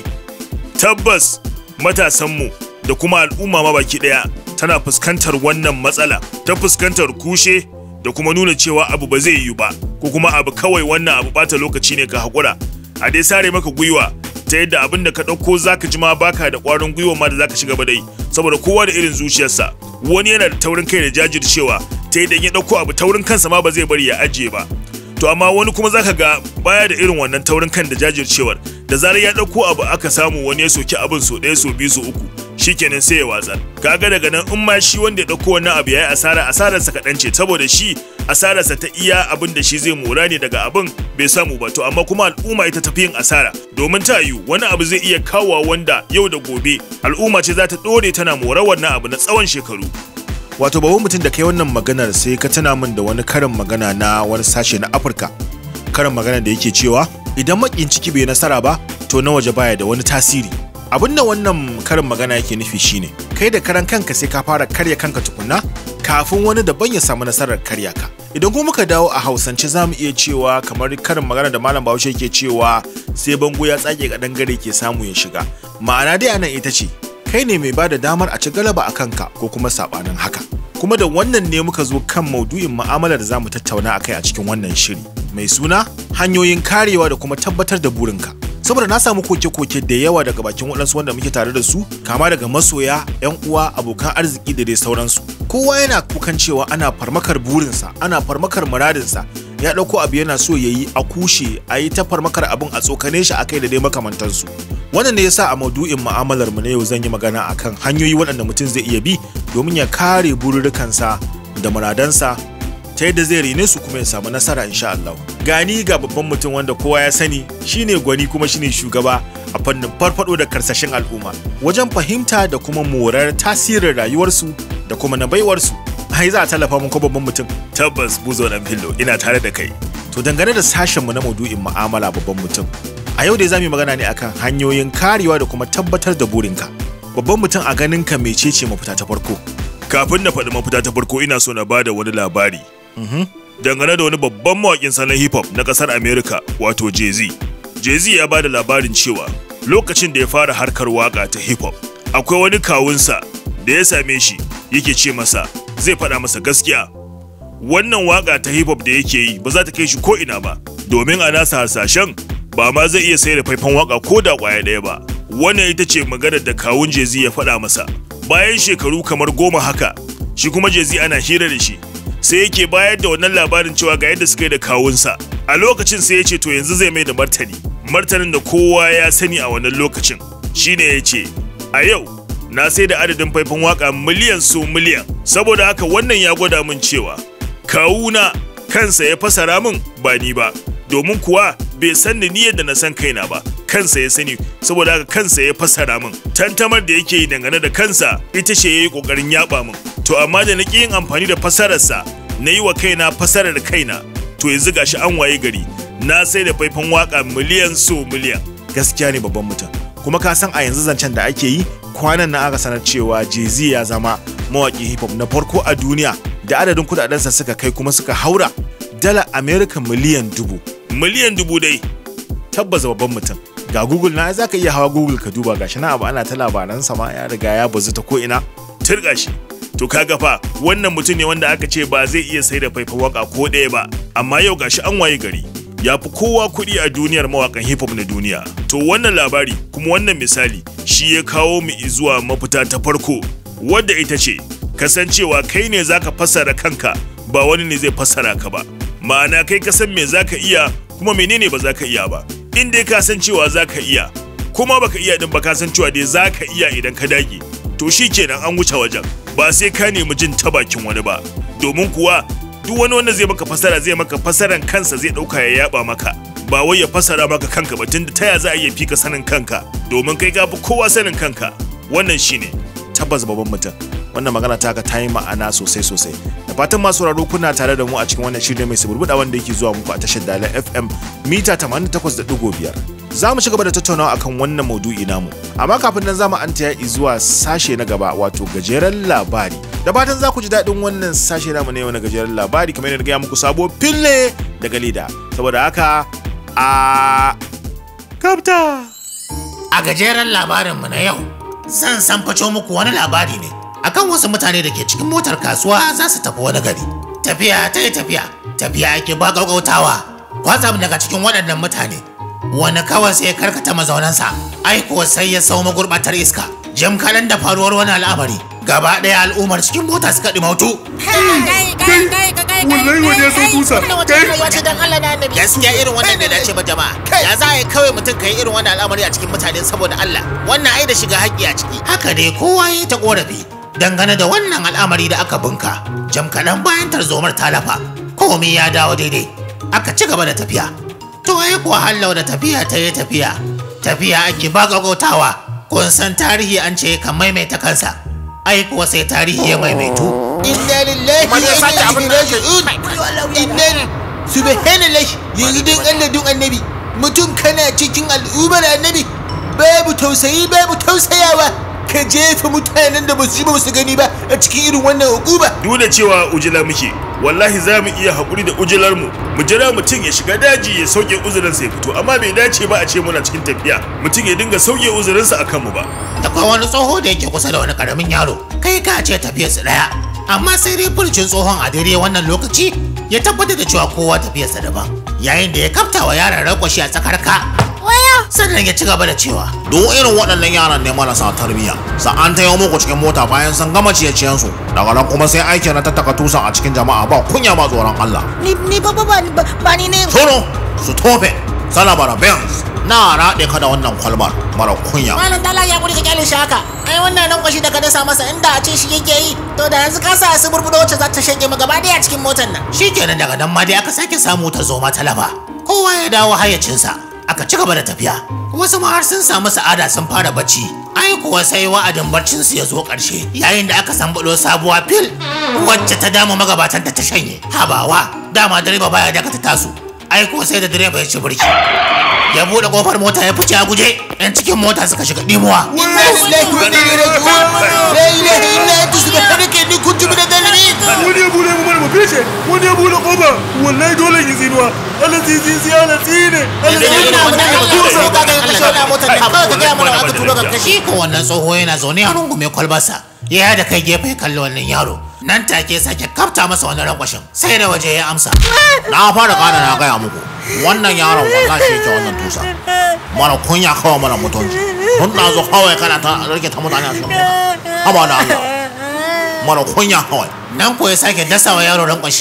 S5: tabbas matasanmu da kuma al'umma ma baki ɗaya tana fuskantar wannan matsala ta fuskantar kushe da kuma nuna cewa abu ba zai yiwu ba ko kuma abu kawai wannan abu bata lokaci ne ka haƙura a dai sare maka gwiwa ta yadda abin da ka ɗauko zaka ji ma baka da ƙwarin gwiwa ma da zaka shiga ba dai saboda kowa da irin zuciyarsa wani yana da taurin kai da jajircewa ta yadda ya ɗauko abu taurin kansa ma ba zai bari ya ajiye ba to amma wani kuma zaka ga baya da irin wannan taurin kan da jajircewar da zarar ya ɗauko abu aka samu wani ya soki abin so ɗaya so biyu so uku shikenan sai ya watsar kaga daga nan in ma shi wanda ya ɗauko wannan abu yayi asara asararsa kaɗan ce saboda shi asararsa ta iya abin da shi zai mora ne daga abin bai samu ba to amma kuma al'umma ita tafi yin asara domin ta yiwu wani abu zai iya kawowa wanda yau da gobe al'umma ce za ta ɗore tana mora wannan abu na tsawon shekaru
S4: wato babban mutum da kai wannan maganar sai ka tana min da wani karin magana na wani sashe na afirka karin magana da yake cewa idan makin ciki bai nasara ba to na waje baya da wani tasiri abin da wannan karin magana yake nufi shine kai da karan kanka sai ka fara karya kanka tukunna kafin wani daban ya samu nasarar karya ka idan kuma muka dawo a hausance za mu iya cewa kamar karin magana da malam bahaushe ke cewa sai bango ya tsage ga dangare ke samu ya shiga ma'ana dai anan ita ce kai ne mai bada damar a ci galaba a kanka ko kuma sabanin haka kuma da wannan ne muka zo kan maudu'in mu'amalar da za mu tattauna a kai a cikin wannan shiri mai suna hanyoyin karewa da kuma tabbatar da burinka saboda na samu koke-koke da yawa daga bakin waɗansu wanda muke tare da su kama daga masoya 'yan uwa abokan arziki da dai sauransu kowa yana kukan cewa ana farmakar burinsa ana farmakar muradinsa ya ɗauko abu yana so ya yi a kushe a yi ta farmakar abin a tsokane shi akai da dai makamantansu wannan ne yasa a maudu'in mu'amalar mu na yau zan yi magana akan hanyoyi waɗanda mutum zai iya bi domin ya kare bururrukansa da muradansa ta yadda zai rene su kuma ya samu nasara insha Allah gani ga babban mutum wanda kowa ya sani shine gwani kuma shine shugaba a fannin farfado da karsashin al'umma wajen fahimta da kuma morar tasirin rayuwarsu da kuma na baiwarsu ai za a tallafa mun ko babban mutum
S5: tabbas buzo dan fillo ina tare da kai
S4: to dangane da sashenmu na maudu'in mu'amala babban mutum A yau dai za mu yi magana ne akan hanyoyin karewa da kuma tabbatar da burinka. Babban mutum a ganin ka mecece mafita ta farko.
S5: Kafin na faɗi mafita ta farko ina so na bada wani labari. Dangane da wani babban mawaƙin salon hip hop na ƙasar America wato Jay-Z. Jay-Z ya bada labarin cewa lokacin da ya fara harkar waƙa ta hip hop akwai wani kawunsa da ya same shi yake ce masa zai faɗa masa gaskiya wannan waƙa ta hip hop da yake yi ba za ta kai shi ko ina ba domin a nasa hasashen ba ma zai iya sayar da faifan waƙa ko da ƙwaya ɗaya ba wannan ita ce maganar da kawun Jay-Z ya faɗa masa bayan shekaru kamar goma haka shi kuma Jay-Z ana hira da shi sai yake bayar da wannan labarin cewa ga yadda suka yi da kawunsa a lokacin sai ya ce to yanzu zai mai da martani martanin da kowa ya sani a wannan lokacin shine ya ce a yau na sai da adadin faifan waka miliyan su miliyan saboda haka wannan ya gwada min cewa kawuna kansa ya fasara min ba ni ba domin kuwa bai san ni yadda na san kaina ba kansa ya sani saboda haka kansa ya fasara min tantamar da yake yi dangane da kansa ita ce ya yi kokarin yaba min to amma da na ƙi yin amfani da fasararsa na yi wa kaina fasarar kaina to yanzu gashi an waye gari na sai da faifan waka miliyan so miliyan
S4: Gaskiya ne babban mutum. Kuma ka san a yanzu zancen da ake yi kwanan nan aka sanar cewa Jay-Z ya zama mawaƙin hip hop na farko a duniya da adadin kudadensa suka kai kuma suka haura dala America miliyan dubu.
S5: miliyan dubu dai
S4: Tabbas babban mutum. Ga Google na za ka iya hawa Google ka duba gashi na abu ana ta labaransa ma ya riga ya bazu ta ko ina.
S5: turga shi to kaga fa wannan mutum ne wanda aka ce ba zai iya sai da faifan waka ko ɗaya ba amma yau gashi an waye gari ya fi kowa kuɗi a duniyar mawakan hip hop na duniya to wannan labari kuma wannan misali shi ya kawo mu zuwa mafita ta farko wadda ita ce kasancewa kai ne zaka fassara kanka ba wani ne zai fassara ka ba ma'ana kai ka san me zaka iya kuma menene ba zaka iya ba in dai ka san cewa zaka iya kuma baka iya din ba ka san cewa dai zaka iya idan ka dage to shi kenan an wuce wajen ba sai ka nemi jin ta bakin wani ba domin kuwa duk wani wanda zai maka fasara zai maka fasaran kansa zai dauka ya yaba maka ba wai ya fasara maka kanka ba tunda taya za a iya fika sanin kanka domin kai ka fi kowa sanin kanka wannan shine
S4: tabbas babban mutum wannan magana taka ta yi ma'ana sosai sosai da fatan masu sauraro kuna tare da mu a cikin wannan shirin mai suburbuɗa wanda yake zuwa muku a tashar dalar fm mita 88.5 za mu ci gaba da tattaunawa akan wannan maudu'i namu amma kafin nan za mu an taya zuwa sashe na gaba wato gajeren labari da fatan za ku ji daɗin wannan sashe namu na yau na gajeren labari kamar yadda na gaya muku sabo fille daga leda saboda haka a
S5: kapta
S2: A gajeren labarinmu na yau, zan san faco muku wani labari ne akan wasu mutane da ke cikin motar kasuwa za su tafi wani gari. Tafiya ta yi tafiya, tafiya ake ba gaggautawa. Kwatsam daga cikin waɗannan mutane, wani kawai sai ya karkata mazaunansa, ai kuwa sai ya sau magurɓatar iska. Jim kalan da faruwar wani al'amari, gaba ɗaya al'ummar cikin mota suka ɗimautu.
S5: wallahi wani ya san kusa kai
S2: gaskiya irin wannan da dace ba jama'a ya za a yi kawai mutum ka yi irin wannan al'amari a cikin mutane saboda Allah wannan ai da shiga haƙƙi a ciki haka dai kowa ya ta korafi dangane da wannan al'amari da aka bunka jam kaɗan bayan tarzomar talafa komai ya dawo daidai aka ci gaba da tafiya to ai kuwa hallau da tafiya ta yi tafiya tafiya ake ba gagotawa kun san tarihi an ce kan maimaita kansa ai kuwa sai tarihi ya maimaitu inna lillahi wa inna ilaihi raji'un inna subhanallahi yanzu don Allah don annabi mutum kana cikin al'ummar annabi babu tausayi babu tausayawa ka jefa mutanen da ba su ji ba su gani ba a cikin irin wannan hukuma
S5: duk da cewa ujila muke wallahi za mu iya haƙuri da ujilar mu mu jira mutum ya shiga daji ya sauke uzurinsa ya fito amma bai dace ba a ce muna cikin tafiya mutum ya dinga sauke uzurinsa akan mu ba
S2: da kuma wani tsoho da yake kusa da wani karamin yaro kai ka ce tafiyarsa daya amma sai dai furcin tsohon a daidai wannan lokaci ya tabbatar da cewa kowa tafiyarsa daban yayin da ya kafta wa yaron rakwashi a tsakar ka waya sannan ya ci gaba da cewa
S1: duk irin waɗannan yaran ne marasa tarbiyya sa'an ta yau muku cikin mota bayan sun gama ciye-ciyen su daga nan kuma sai aiki na tattaka tusan a cikin jama'a ba kunya ba tsoron Allah
S6: Ni ni ba ba ba ba ni ne.
S1: Toro su tofe salabara benz na raɗe ka da wannan kwalbar mara kunya
S2: malam dala ya kuri ka kyale shi haka ai wannan nan kwashi da ka dasa masa inda a ce shi yake yi to da yanzu ka sa su burbudo wacce za ta shege mu gaba daya cikin motar nan shikenan daga nan ma dai aka sake samu ta zo ma talaba kowa ya dawo hayyacinsa aka ci gaba da tafiya wasu ma har sun samu sa'ada sun fara bacci ai kuwa sai wa'adin barcin su ya zo ƙarshe yayin da aka sambulo sabuwa fil wacce ta dama magabatan ta ta shanye habawa dama direba baya dakata tasu ai kuwa sai da direba ya ci birki ya buɗe kofar mota ya fice a guje yan cikin mota suka shiga dimuwa
S4: inna lillahi wa inna ilaihi raji'un la ilaha illa anta subhanaka inni kuntu minadh zalimin
S5: wani ya bude mu mana mu fice wani ya bude kofa wallahi dole yi tsinuwa Allah zizi zi Allah tsine Allah tsine
S2: shi ko wannan tsoho yana zaune a rungume kwalbarsa ya da kai gefe ya kalli wannan yaro nan take sake kafta masa wani rankwashin sai da waje ya amsa na fara kana na gaya muku wannan yaron wallahi shi yake wannan tusa mana kunya kawai mana mutunci tun na zo kawai kana ta rike ta mutane a cikin mota haba da Allah mana kunya kawai nan ko ya sake dasawa yaro rankwashi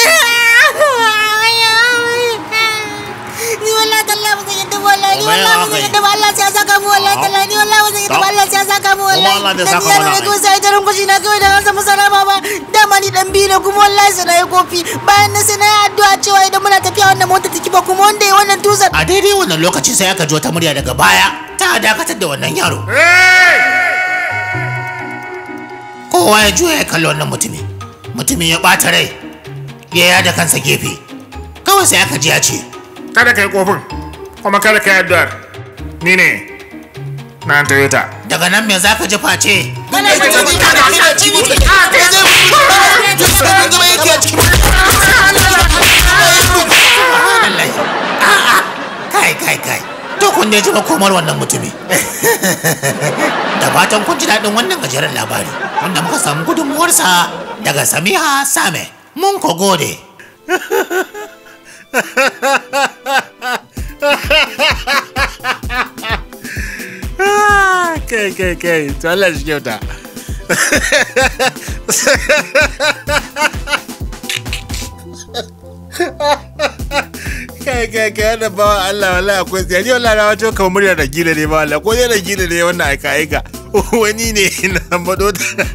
S7: ni wallahi tallahi ba zan yadda ba wallahi ni wallahi ba zan yadda ba Allah sai ya saka mu wallahi tallahi ni wallahi ba zan yadda ba Allah sai ya saka mu wallahi
S2: Allah zai
S7: dan
S2: saka
S7: yaro
S2: mana
S7: ne ko sai ta rungushi na kawai da an samu salama ba dama ni dan biyu ne kuma wallahi sai na yi kofi bayan nan sai na yi addu'a cewa idan muna tafiya wannan mota ta kiba kuma wanda ya wannan tusar
S2: a daidai wannan lokaci sai aka ji wata murya daga baya ta dakatar da wannan yaro kowa ya juya ya kalli wannan mutumin mutumin ya ɓata rai ya yada kansa gefe kawai sai aka ji ya ce
S1: kada ka yi kofin kuma kada ka yi addu'ar ni ne na toyota
S2: daga nan me za ka ji face Wallahi. A'a. kai kai kai to kun ne ji makomar wannan mutumi da fatan kun ji daɗin wannan gajeren labari wanda muka samu gudunmuwarsa daga samiha same mun ko gode
S4: kai kai kai to Allah shi kyauta kai kai kai wannan bawa Allah wallahi akwai tsaya ni wallahi na wato kamar murya da gila ne ba Allah ko dai da gila ne wannan aika aika wani ne na bado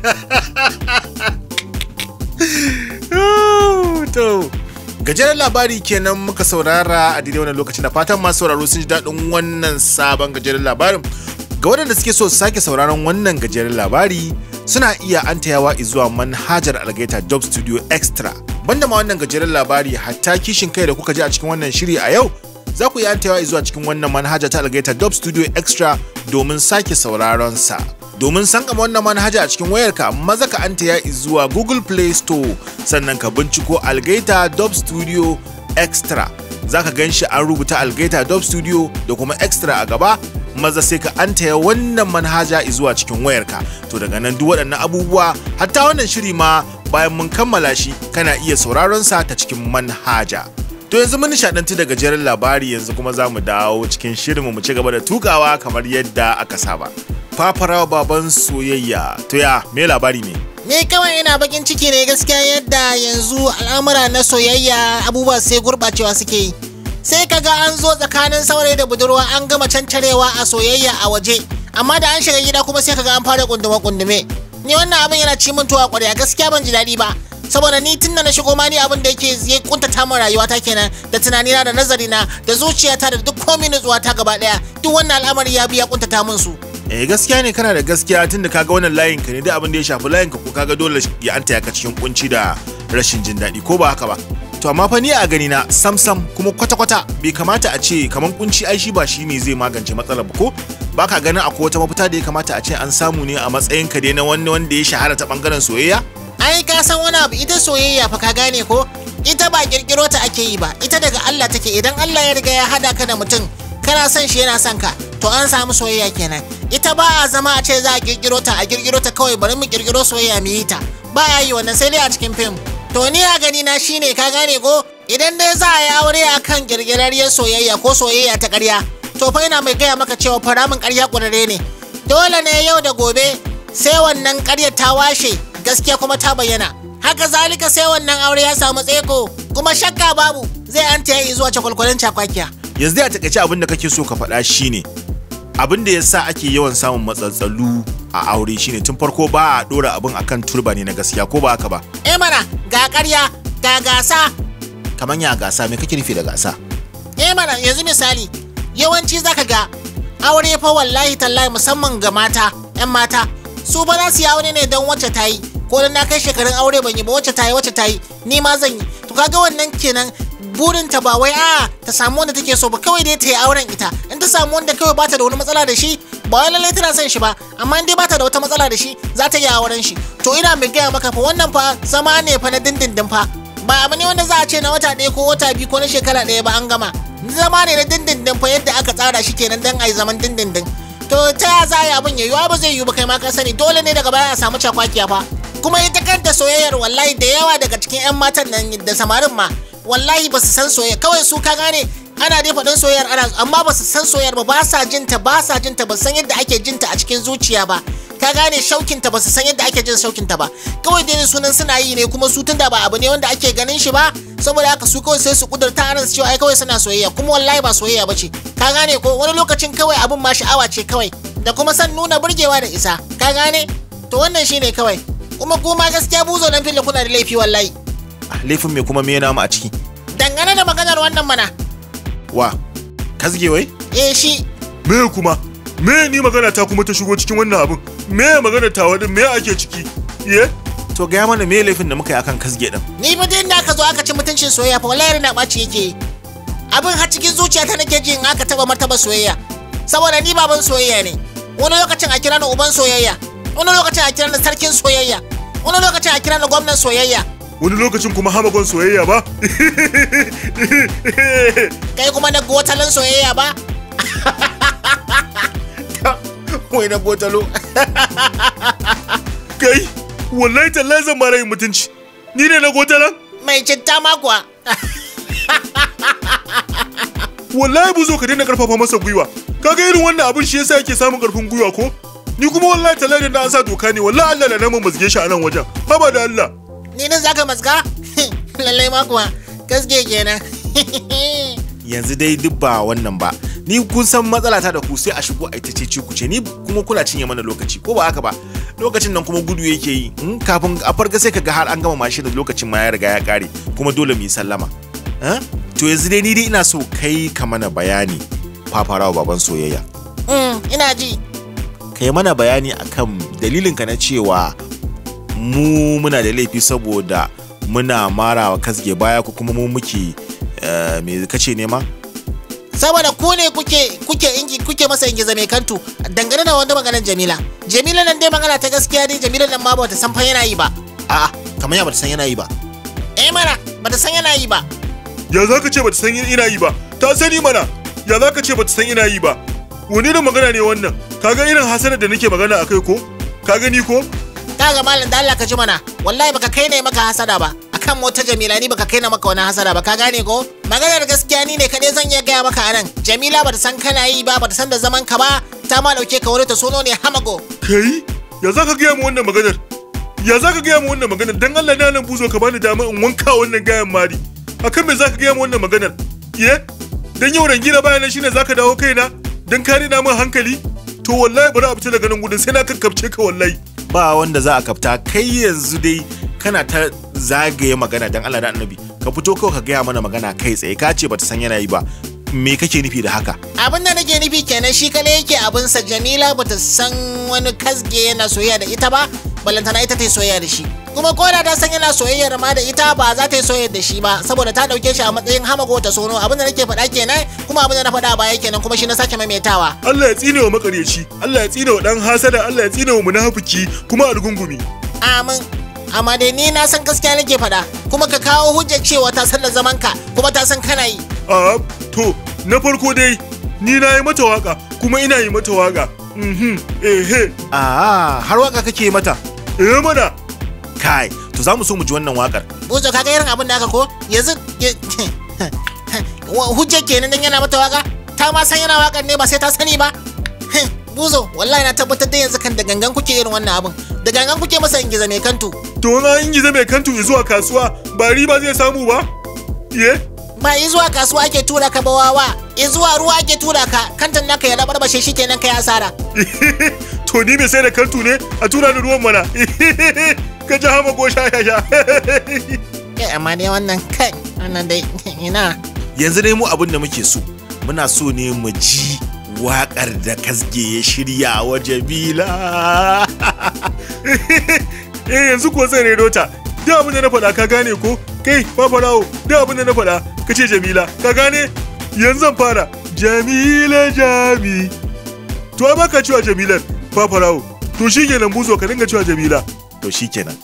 S4: to gajeren labari kenan muka saurara a daidai wannan lokacin da fatan masu sauraro sun ji daɗin wannan sabon gajeren labarin ga waɗanda suke so su sake sauraron wannan gajeren labari suna iya antayawa zuwa manhajar algaita job studio extra banda ma wannan gajeren labari hatta kishin kai da kuka ji a cikin wannan shiri a yau za ku iya antayawa zuwa cikin wannan manhaja ta algaita job studio extra domin sake sauraron sa domin san kama wannan manhaja a cikin wayarka maza ka antaya zuwa google play store sannan ka binciko algaita dub studio extra za ka gan shi an rubuta algaita dub studio da kuma extra a gaba maza sai ka antaya wannan manhaja zuwa cikin wayarka to daga nan duk waɗannan abubuwa hatta wannan shiri ma bayan mun kammala shi kana iya sauraron sa ta cikin manhaja To yanzu mun nishadantu da gajeren labari yanzu kuma za mu dawo cikin shirinmu mu ci gaba da tukawa kamar yadda aka saba. Fafarawa baban soyayya. To ya me labari ne?
S2: Ni kawai ina bakin ciki ne gaskiya yadda yanzu al'amura na soyayya abubuwa sai gurɓacewa suke yi. Sai kaga an zo tsakanin saurayi da budurwa an gama cancarewa a soyayya a waje. Amma da an shiga gida kuma sai kaga an fara kundume kundume. Ni wannan abin yana ci min tuwa ƙwarya gaskiya ban ji daɗi ba. saboda ni tun da na shigo ma ni abin da yake ya kuntata min rayuwata kenan da tunanina da nazarina da zuciyata da duk komai nutsuwata gaba daya duk wannan al'amari ya biya kuntata min su
S4: Eh gaskiya ne kana da gaskiya tun da kaga wannan layin ka ne da abin da ya shafi layin ka ko kaga dole ya anta ka cikin kunci da rashin jin daɗi ko ba haka ba. To amma fa ni a gani na sam sam kuma kwata kwata bai kamata a ce kaman kunci ai shi ba shi ne zai magance matsalar ba ko ba ka ganin akwai wata mafita da ya kamata a ce an samu ne a matsayin ka dai na wani wanda ya shahara ta bangaren soyayya?
S2: ai ka san wani abu ita soyayya fa ka gane ko ita ba kirkiro ta ake yi ba ita daga Allah take idan Allah ya riga ya hada ka da mutum kana son shi yana son ka to an samu soyayya kenan ita ba a zama a ce za a kirkiro ta a kirkiro ta kawai bari mu kirkiro soyayya mu yi ta ba a yi wannan sai dai a cikin fim to ni a gani na shine ka gane ko idan dai za a yi aure akan kirkirarriyar soyayya ko soyayya ta ƙarya to fa ina mai gaya maka cewa faramin ƙarya ƙurare ne dole ne yau da gobe sai wannan ƙaryar ta washe gaskiya kuma ta bayyana haka zalika sai wannan aure ya samu tseko kuma shakka babu zai an ta yi zuwa cakwalkwalin cakwakiya
S4: yanzu dai a takaice abin da kake so ka faɗa shine abin da yasa ake yawan samun matsatsalu a aure shine tun farko ba a ɗora abin akan turba ne na gaskiya ko ba haka ba
S2: eh mana ga ƙarya ga gasa
S4: kamar ya gasa me kake nufi da gasa
S2: eh mana yanzu misali yawanci zaka ga aure fa wallahi tallahi musamman ga mata 'yan mata su ba za su yi aure ne don wacce ta yi ko dan na kai shekarun aure ban yi ba wacce ta yi wacce ta yi ni ma zan yi to kaga wannan kenan burinta ba wai a ta samu wanda take so ba kawai dai ta yi auren ita in ta samu wanda kawai bata da wani matsala da shi ba wai lallai tana son shi ba amma in dai bata da wata matsala da shi za ta yi auren shi to ina mai gaya maka fa wannan fa zama ne fa na dindindin fa ba abu ne wanda za a ce na wata ɗaya ko wata biyu ko na shekara ɗaya ba an gama zama ne na dindindin fa yadda aka tsara shi kenan dan a yi zaman dindindin to ta ya za a yi abin ya yiwu ba zai yiwu ba kai ma ka sani dole ne daga baya a samu cakwakiya fa kuma ita kanta soyayyar wallahi da yawa daga cikin 'yan matan nan da samarin ma wallahi ba su san soyayya kawai su ka gane ana dai faɗin soyayyar ana amma ba su san soyayyar ba ba sa jinta ba sa jinta ba san yadda ake jinta a cikin zuciya ba ka gane shaukinta ba su san yadda ake jin shaukinta ba kawai dai sunan suna yi ne kuma su tunda ba abu ne wanda ake ganin shi ba saboda haka su kawai sai su kudurta anan su cewa ai kawai suna soyayya kuma wallahi ba soyayya ba ce ka gane ko wani lokacin kawai abin ma sha'awa ce kawai da kuma san nuna burgewa da isa ka gane to wannan shine kawai kuma kuma gaskiya buzo dan fili kuna da laifi wallahi
S4: Ah, laifin me kuma me yana mu a ciki
S2: dangane da maganar wannan mana
S4: wa kasge wai
S2: eh shi
S5: me kuma me ni magana ta kuma ta shigo cikin wannan abin me magana ta wadin me ake ciki ye
S4: to gaya mana me laifin da muka yi akan kasge din
S2: ni fa dai inda aka zo aka ci mutuncin soyayya fa wallahi na ɓaci yake yi. abin har cikin zuciyata nake ji in aka taba martaba soyayya saboda ni baban soyayya ne wani lokacin a kira ni uban soyayya wani lokacin a kira ni sarkin soyayya wani lokacin a kira ni gwamnan soyayya
S5: wani lokacin kuma hamagon soyayya ba
S2: kai kuma na gotalin soyayya ba
S4: wai na botalo
S5: kai wallahi tallahi zan mara yin mutunci ni ne na gotalan
S2: mai citta ma kuwa
S5: wallahi buzo ka daina karfafa masa gwiwa kaga irin wannan abin shi yasa yake samun karfin gwiwa ko ni kuma wallahi tallahi da an sa doka ne wallahi Allah la namu mazge shi a nan wajen haba da Allah
S2: ni nan zaka maska lallai ma kuwa gaske kenan
S4: yanzu dai duk ba wannan ba ni kun san matsala ta da ku sai a shigo a ita ce ku ce ni kuma kuna cinye mana lokaci ko ba haka ba lokacin nan kuma gudu yake yi in kafin a farga sai kaga har an gama mashin lokacin ma ya riga ya kare kuma dole mu yi sallama Eh? to yanzu dai ni dai ina so kai ka mana bayani fafarawa baban soyayya
S2: Mm, ina ji
S4: kai mana bayani akan dalilinka na cewa mu muna da laifi saboda muna marawa kasge baya ko kuma mu muke eh, me kace ne ma
S2: saboda ku ne kuke kuke ingi kuke masa ingiza mai kantu dangane da wanda maganar Jamila Jamila nan dai magana ta gaskiya dai Jamila nan ma ba ta san fa yana yi ba
S4: a'a kamar ya bata san yana yi ba
S2: eh mana ba ta san yana yi ba
S5: ya za ka ce bata san ina yi ba ta sani mana ya za ka ce bata san ina yi ba wani irin magana ne wannan kaga irin hasanar da nake magana akai ko ka gani ko
S2: kaga malam da Allah ka ji mana wallahi baka kai ne maka hasada ba akan mota Jamila ni baka kai na maka wani hasada ba ka gane ko maganar gaskiya ni ne kadai zan iya gaya maka anan Jamila bata san kana yi ba bata san da zaman ka ba ta ma dauke ka wani ta sono ne hamago
S5: kai ya za ka gaya mu wannan maganar ya za ka gaya mu wannan maganar dan Allah na nan buzo ka bani dama in wanka wannan gayan mari akan me za ka gaya mu wannan maganar ye dan yau rangina bayan nan shine za ka dawo kaina dan kare na min hankali to wallahi bari a fita daga nan gudun sai na kakkabce ka wallahi
S4: ba wanda za a kafta kai yanzu dai kana ta zagaye magana dan Allah da annabi ka fito kawai ka gaya mana magana kai tsaye ka ce bata san yana yi ba me kake nufi da haka
S2: abin da nake nufi kenan shi kale yake abinsa jamila bata san wani kasge yana soyayya da ita ba balantana ita ta yi soyayya da shi kuma ko da ta san yana soyayyar ma da ita ba za ta yi soyayya da shi ba saboda ta dauke shi a matsayin hamago ta sono abin da nake faɗa kenan kuma abin da na faɗa a baya kenan kuma shi na sake maimaitawa
S5: Allah ya tsine wa makaryaci Allah ya tsine wa dan hasada Allah ya tsine wa munafiki kuma algungumi
S2: amin amma dai ni na san gaskiya nake faɗa kuma ka kawo hujjar cewa ta san da zaman ka kuma ta san kana yi
S5: a to na farko dai ni na yi mata waka kuma ina yi mata waka mhm ehe
S4: a har waka kake mata
S5: eh mana
S4: kai to za mu so mu ji wannan wakar
S2: buzo kaga irin abin da aka ko yanzu Wa- hujjar kenan dan yana mata waka ta ma san yana wakan ne ba sai ta sani ba buzo wallahi na tabbatar da yanzu kan da gangan kuke irin wannan abin da gangan kuke masa ingiza mai kantu
S5: to na in gizo mai kantu zuwa kasuwa ba riba zai samu ba ye
S2: ba yi zuwa kasuwa ake tura ka bawawa in zuwa ruwa ake tura ka kantan naka ya rabarbashe shi kenan kai asara
S5: to ni mai sai da kantu ne a tura ni ruwan mana ka ji hama ko sha sha sha
S2: Eh, amma dai wannan kai wannan dai ina
S4: yanzu dai mu abin da muke so muna so ne mu ji wakar da kasge ya shirya wa jamila
S5: eh yanzu ko zan redo ta duk abin da na faɗa ka gane ko kai fafarawo da abin da na faɗa ka ce jamila ka gane yanzu zan fara jamila jami to ai baka cewa jamilar fafarawo to shi kenan buzo ka dinga cewa jamila
S4: to shikenan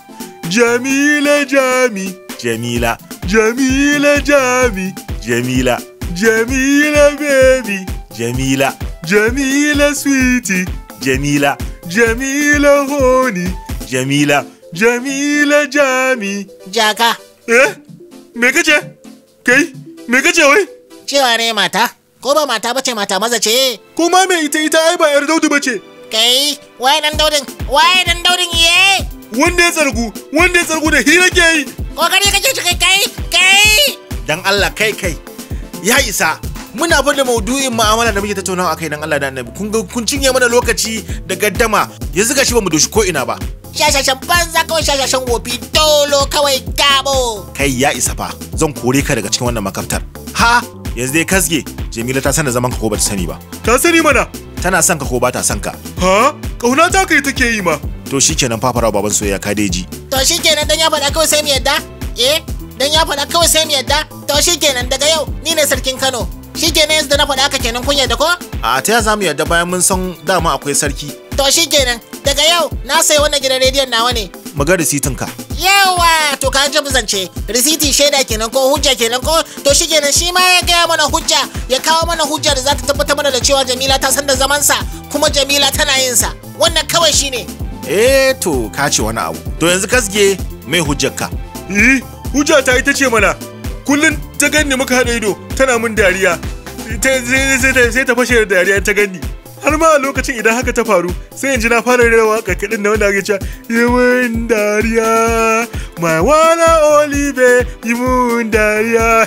S5: jamila jami
S4: jamila
S5: jamila jami
S4: jamila
S5: jamila baby
S4: jamila
S5: jamila sweetie
S4: jamila
S5: jamila honey
S4: jamila
S5: jamila jami
S2: Jaka,
S5: eh me kace kai me kace wai
S2: cewa ne mata, ko ba mata bace mata maza ce.
S5: kuma me ita ita ai ba yar daudu bace
S2: Kai, waye dan daudin, waye dan daudin ye?
S5: wanda ya tsargu wanda ya tsargu da hira ke yi
S2: Kokari kake shi kai kai, kai.
S4: dan Allah kai kai ya isa muna bin da maudu'in mu'amala da muke tattaunawa akai dan Allah da Annabi kun ga kun cinye mana lokaci da gaddama yanzu gashi bamu doshi ko ina ba
S2: Shashashan banza kawai shashashan wofi dolo kawai gabo.
S4: kai ya isa fa zan kore ka daga cikin wannan makaftar ha yanzu dai kasge Jamila ta san da zaman ka ko bata sani ba
S5: ka sani mana
S4: tana son ka ko bata son ka
S5: ha kauna ta kai take yi ma
S4: to shikenan fafara baban soyayya ka deji
S2: To shi kenan dan ya faɗa kawai sai mu yadda? Eh, dan ya faɗa kawai sai mu yadda? To shi kenan daga yau ni ne sarkin Kano. Shi kenan yanzu da na faɗa haka kenan kun yadda ko?
S4: a ta ya zamu yadda bayan mun san dama akwai sarki
S2: To shi kenan daga yau na sayi wannan gidan rediyon nawa ne.
S4: mu ga risitin ka
S2: Yawa to ka ji zance risiti shaida kenan ko hujja kenan ko to shi kenan shi ma ya gaya mana hujja ya kawo mana hujja da za ta tabbatar mana da cewa Jamila ta san da zamansa kuma Jamila tana yin sa wannan kawai shine.
S4: eh to ka ce wani abu to yanzu kasge mai hujjar ka
S5: eh hujja ta ita ce mana kullun ta ganni muka haɗa ido tana min dariya ta- sai sai ta- sai ta fashe da dariya ta ganni har ma a lokacin idan haka ta faru sai in ji na fara rera waka kaɗin na wanda ake cewa yi mun dariya my one and only babe yi mun dariya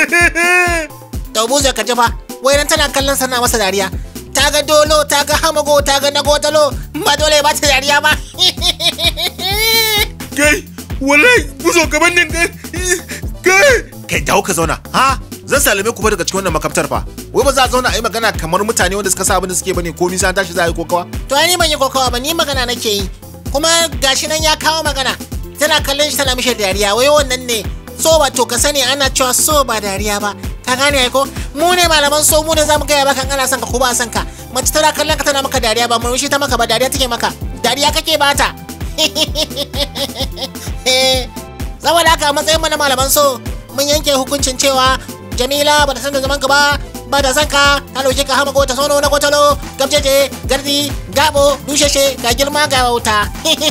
S2: To buzo ka ji fa wai nan tana kallon sana masa dariya. Ta ga dolo ta ga hamago ta ga nagotalo ba dole ba ta dariya ba.
S5: kai wallahi buzo gaban nan kai kai
S4: kai dawo ka zauna ha zan salame ku fa daga cikin wannan makaftar fa wai ba za a zauna a yi magana kamar mutane wanda suka sa abin da suke bane ko nisa tashi za a yi kokawa
S2: To ai ni ban yi kokawa ba ni magana nake yi. Kuma gashi nan ya kawo magana. Tana kallon shi tana mishi dariya wai wannan ne. So ba to ka sani ana cewa so ba dariya ba. Ka gane ai ko? Mu ne malaman so mu ne zamu gaya baka in ana son ka ko ba son ka. Mace tana kallon ka tana maka dariya ba murmushi ta maka ba dariya take maka. Dariya kake bata. Saboda haka a matsayin mu na malaman so mun yanke hukuncin cewa Jamila ba ta san da zaman ka ba ba da san ka ta dauke ka hama ta sono na kotalo gabjeje gardi gabo dusheshe ga girma ga wauta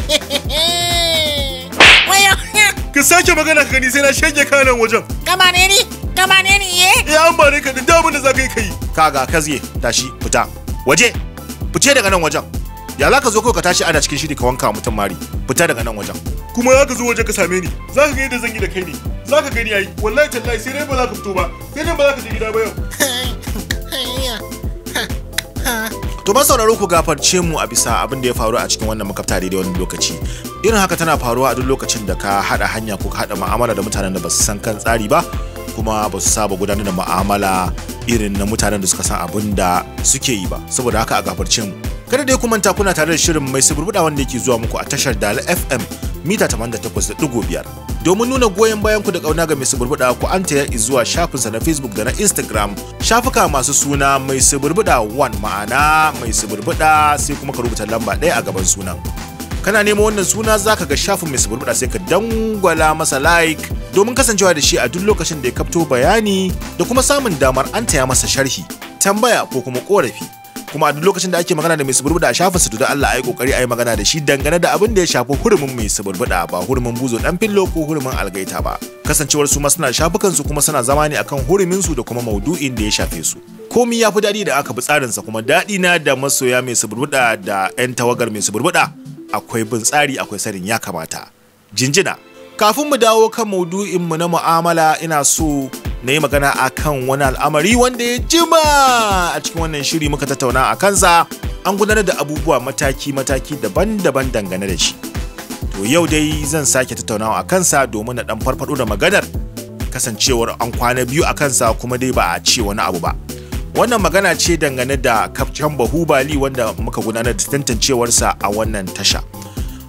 S2: wayo
S5: ka sake magana ka gani sai na shege ka nan wajen
S2: kama ne ni kama ne ni ye
S5: eh an bare ka da abin da za ka yi ka yi
S4: kaga kasge tashi fita waje fice daga nan wajen ya za ka zo kawai ka tashi ana cikin shiri ka wanka mutum mari fita daga nan wajen
S5: kuma za ka zo waje ka same ni za ka ga yadda zan yi da kai ne za ka gani yayi wallahi tallahi sai dai ba za ka fito ba sai dai ba za ka je gida ba yau
S4: To ba sauraro ku gafarce mu a bisa abin da ya faru a cikin wannan makafta daidai wani lokaci. Irin haka tana faruwa a duk lokacin da ka haɗa hanya ko ka haɗa mu'amala da mutanen da ba su san kan tsari ba kuma ba su saba gudanar da mu'amala irin na mutanen da suka san abin da suke yi ba. Saboda haka a gafarce mu. Kada dai ku manta kuna tare da shirin mai suburbuɗa wanda yake zuwa muku a tashar Dala FM mita 88.5 domin nuna goyon bayan ku da kauna ga mai suburbuɗa ku an taya zuwa shafinsa na Facebook da na Instagram shafuka masu suna mai suburbuɗa 1 ma'ana mai suburbuɗa sai kuma ka rubuta lamba ɗaya a gaban sunan kana neman wannan suna zaka ga shafin mai suburbuɗa sai ka dangwala masa like domin kasancewa da shi a duk lokacin da ya kafto bayani da kuma samun damar an taya masa sharhi tambaya ko kuma korafi kuma a duk lokacin da ake magana da mai suburbuda a shafin su da Allah ayi kokari ayi magana da shi dangane da abin da ya shafi hurumin mai suburbuda ba hurumin buzo dan fillo ko hurumin algaita ba kasancewar su ma suna shafukan su kuma suna zama ne akan hurumin su da kuma maudu'in da ya shafe su komi ya fi daɗi da aka bi tsarin sa kuma daɗi na da masoya mai suburbuda da 'yan tawagar mai suburbuda akwai bin tsari akwai sanin ya kamata jinjina kafin mu dawo kan maudu'in mu na mu'amala ina so na yi magana a kan wani al'amari wanda ya jima a cikin wannan shiri muka tattauna a kansa an gudanar da abubuwa mataki-mataki daban-daban dangane da shi to yau dai zan sake tattaunawa a kansa domin na dan farfado da maganar kasancewar an kwana biyu a kansa kuma dai ba a ce wani abu ba wannan magana ce dangane da kafcan bahubali wanda muka gudanar da tantancewarsa a wannan tasha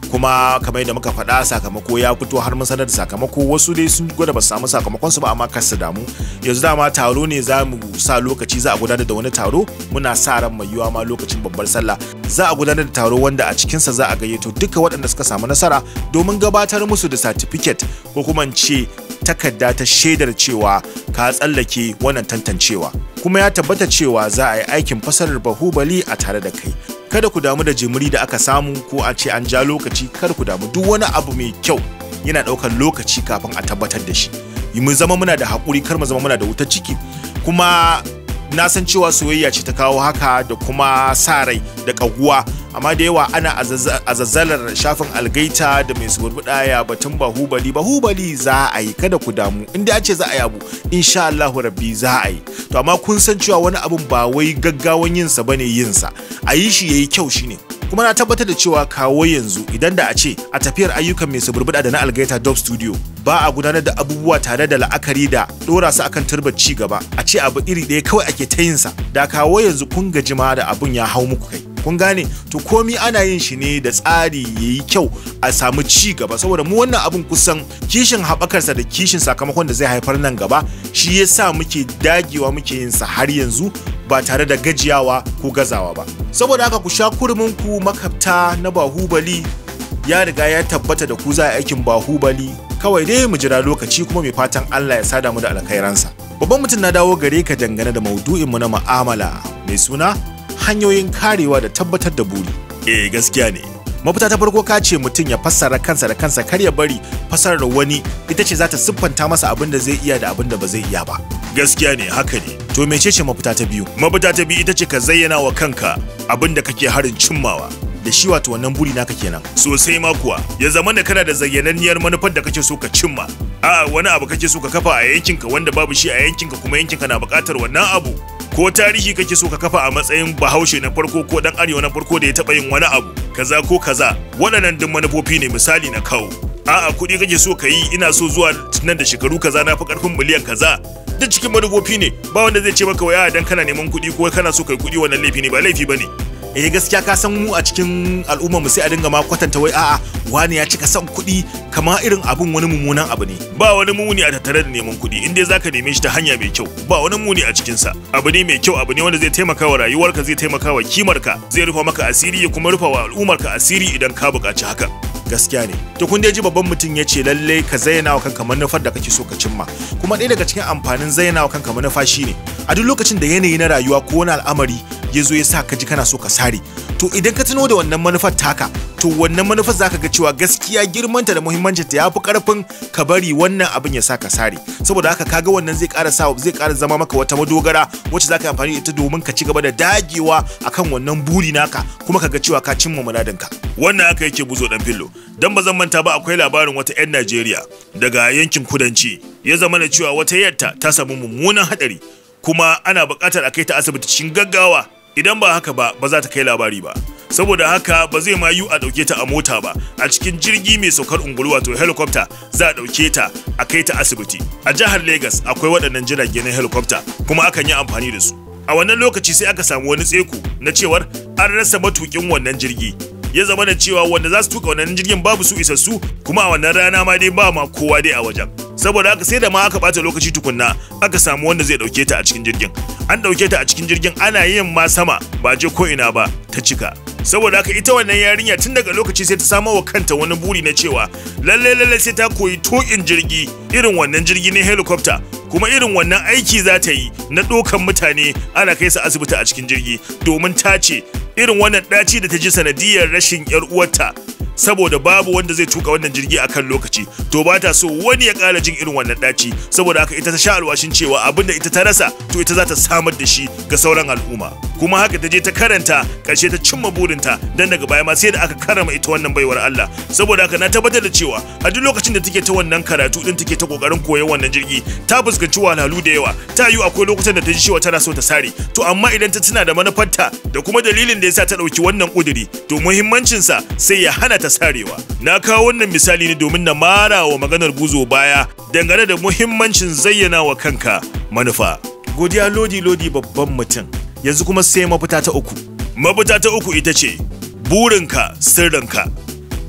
S4: kuma kamar yadda muka faɗa sakamako ya fito har mun sanar da sakamako wasu dai sun gwada ba su samu sakamakon su ba amma kar su damu yanzu dama taro ne za mu sa lokaci za a gudanar da wani taro muna sa ran mai yiwa ma lokacin babbar sallah za a gudanar da taro wanda a cikinsa za a gayyato duka waɗanda suka samu nasara domin gabatar musu da certificate ko kuma in ce takarda ta shaidar cewa ka tsallake wannan tantancewa kuma ya tabbata cewa za a yi aikin fasarar bahubali a tare da kai kada ku damu da jimiri da aka samu ko a ce an ja lokaci kada ku damu duk wani abu mai kyau yana ɗaukar lokaci kafin a tabbatar da shi mu zama muna da haƙuri kar mu zama muna da wutar ciki kuma na san cewa soyayya ce ta kawo haka da kuma sa rai da ƙaguwa amma da yawa ana azazzalar shafin algaita da mai suburbuɗa ya batun bahubali bahubali za a yi kada ku damu inda an ce za a yi abu insha Allahu rabbi za a yi to amma kun san cewa wani abun ba wai gaggawan yinsa bane yinsa a yi shi yayi kyau shine kuma na tabbatar da cewa kawo yanzu idan da a ce a tafiyar ayyukan mai suburbuɗa da na algaita dub studio ba a gudanar da abubuwa tare da la'akari da dora su akan turbar ci gaba a ce abu iri ɗaya kawai ake ta yinsa da kawo yanzu kun gaji ma da abun ya hau muku kai kun gane to komi ana yin shi ne da tsari ya yi kyau a samu ci gaba saboda mu wannan abun kusan kishin haɓakarsa da kishin sakamakon da zai haifar nan gaba shi ya sa muke dagewa muke yin sa har yanzu ba tare da gajiyawa ko gazawa ba saboda haka ku sha kurmin ku makabta na bahubali ya riga ya tabbata da ku za a aikin bahubali kawai dai mu jira lokaci kuma mai fatan Allah ya sada mu da alkhairansa babban mutum na dawo gare ka dangane da maudu'in mu na mu'amala mai suna hanyoyin karewa da tabbatar da buri eh gaskiya ne mafita ta farko ka ce mutum ya fassara kansa da kansa kar ya bari fassarar wani ita ce za ta siffanta masa abin da zai iya da abin da ba zai iya ba gaskiya ne haka ne to mecece mafita ta biyu mafita ta biyu ita ce ka zayyana wa kanka abin da kake harin cimmawa da shi wato wannan buri naka kenan sosai ma kuwa ya zama da kana da zayyananniyar manufar da kake so ka cimma a wani abu kake so ka kafa a yankinka wanda babu shi a yankinka kuma yankinka na buƙatar wannan abu ko tarihi kake so ka kafa a matsayin bahaushe na farko ko dan arewa na farko da ya taɓa yin wani abu kaza ko kaza waɗannan duk manufofi ne misali na kawo a'a kuɗi kake so ka yi ina so zuwa nan da shekaru kaza na fi ƙarfin miliyan kaza duk cikin manufofi ne ba wanda zai ce maka waya dan kana neman kuɗi ko kana so kai kuɗi wannan laifi ne ba laifi bane eh gaskiya ka san mu a cikin al'ummar mu sai a dinga ma kwatanta wai a'a wani ya cika son kuɗi kamar irin abun wani mummunan abu ne ba wani muni a tattare da neman kuɗi in dai zaka neme shi ta hanya mai kyau ba wani muni a cikin sa abu ne mai kyau abu ne wanda zai taimaka wa rayuwarka zai taimaka wa kimarka zai rufa maka asiri ya kuma rufa wa al'ummarka asiri idan ka buƙaci haka gaskiya ne to kun dai ji babban mutum ya ce lalle ka zayyana wa kanka manufar da kake so ka cimma kuma ɗaya daga cikin amfanin zayyana wa kanka manufa shine a duk lokacin da yanayi na rayuwa ko wani al'amari ya zo ya sa ka ji kana so ka sare to idan ka tuno da wannan manufar taka to wannan manufar zaka ga cewa gaskiya girmanta da muhimmancinta ya fi karfin ka bari wannan abin ya sa ka sare saboda haka kaga wannan zai ƙara sa zai ƙara zama maka wata madogara wacce zaka yi amfani da ita domin ka ci gaba da dagewa akan wannan buri naka kuma ka ga cewa ka cimma muradinka wannan haka yake buzo dan fillo dan ba zan manta ba akwai labarin wata 'yan Najeriya daga yankin kudanci ya zama da cewa wata yatta ta samu mummunan hadari kuma ana buƙatar a kai ta asibiti cikin gaggawa idan ba haka ba ba za ta kai labari ba saboda haka ba zai ma yiwu a ɗauke ta a mota ba a cikin jirgi mai saukar ungulu wato helicopter za a ɗauke ta a kai ta asibiti a jihar Legas akwai waɗannan jirage na helicopter kuma akan yi amfani da su a wannan lokaci sai aka samu wani tseko na cewar an rasa matukin wannan jirgi ya zama da cewa wanda za su tuka wannan jirgin babu su isassu kuma a wannan rana ma dai ba ma kowa dai a wajen saboda haka sai da ma aka bata lokaci tukunna aka samu wanda zai dauke ta a cikin jirgin an dauke ta a cikin jirgin ana yin ma sama ba je ko ina ba ta cika saboda haka ita wannan yarinya tun daga lokaci sai ta samo wa kanta wani buri na cewa lalle lalle sai ta koyi tukin jirgi irin wannan jirgi na helicopter kuma irin wannan aiki za ta yi na ɗaukan mutane ana kai su asibiti a cikin jirgi domin ta ce irin wannan ɗaci da ta ji sanadiyar rashin 'yar uwarta saboda babu wanda zai tuka wannan jirgi a kan lokaci to ba ta so wani ya ƙara jin irin wannan ɗaci saboda haka ita ta sha alwashin cewa abin da ita ta rasa to ita za ta samar da shi ga sauran al'umma kuma haka ta je ta karanta ƙarshe ta cimma burinta dan daga baya ma sai da aka karama ita wannan baiwar Allah saboda haka na tabbatar da cewa a duk lokacin da take ta wannan karatu din take ta kokarin koyon wannan jirgi ta fuskanci wahalhalu da yawa ta yi akwai lokutan da ta ji cewa tana so ta sare to amma idan ta tuna da manufarta da kuma dalilin da yasa ta ɗauki wannan ƙuduri to muhimmancinsa sai ya hana ta sarewa na kawo wannan misali ne domin na mara wa maganar buzo baya dangane da muhimmancin zayyana wa kanka manufa godiya lodi lodi babban mutum yanzu kuma sai mafita ta uku mafita ta uku ita ce burinka sirrinka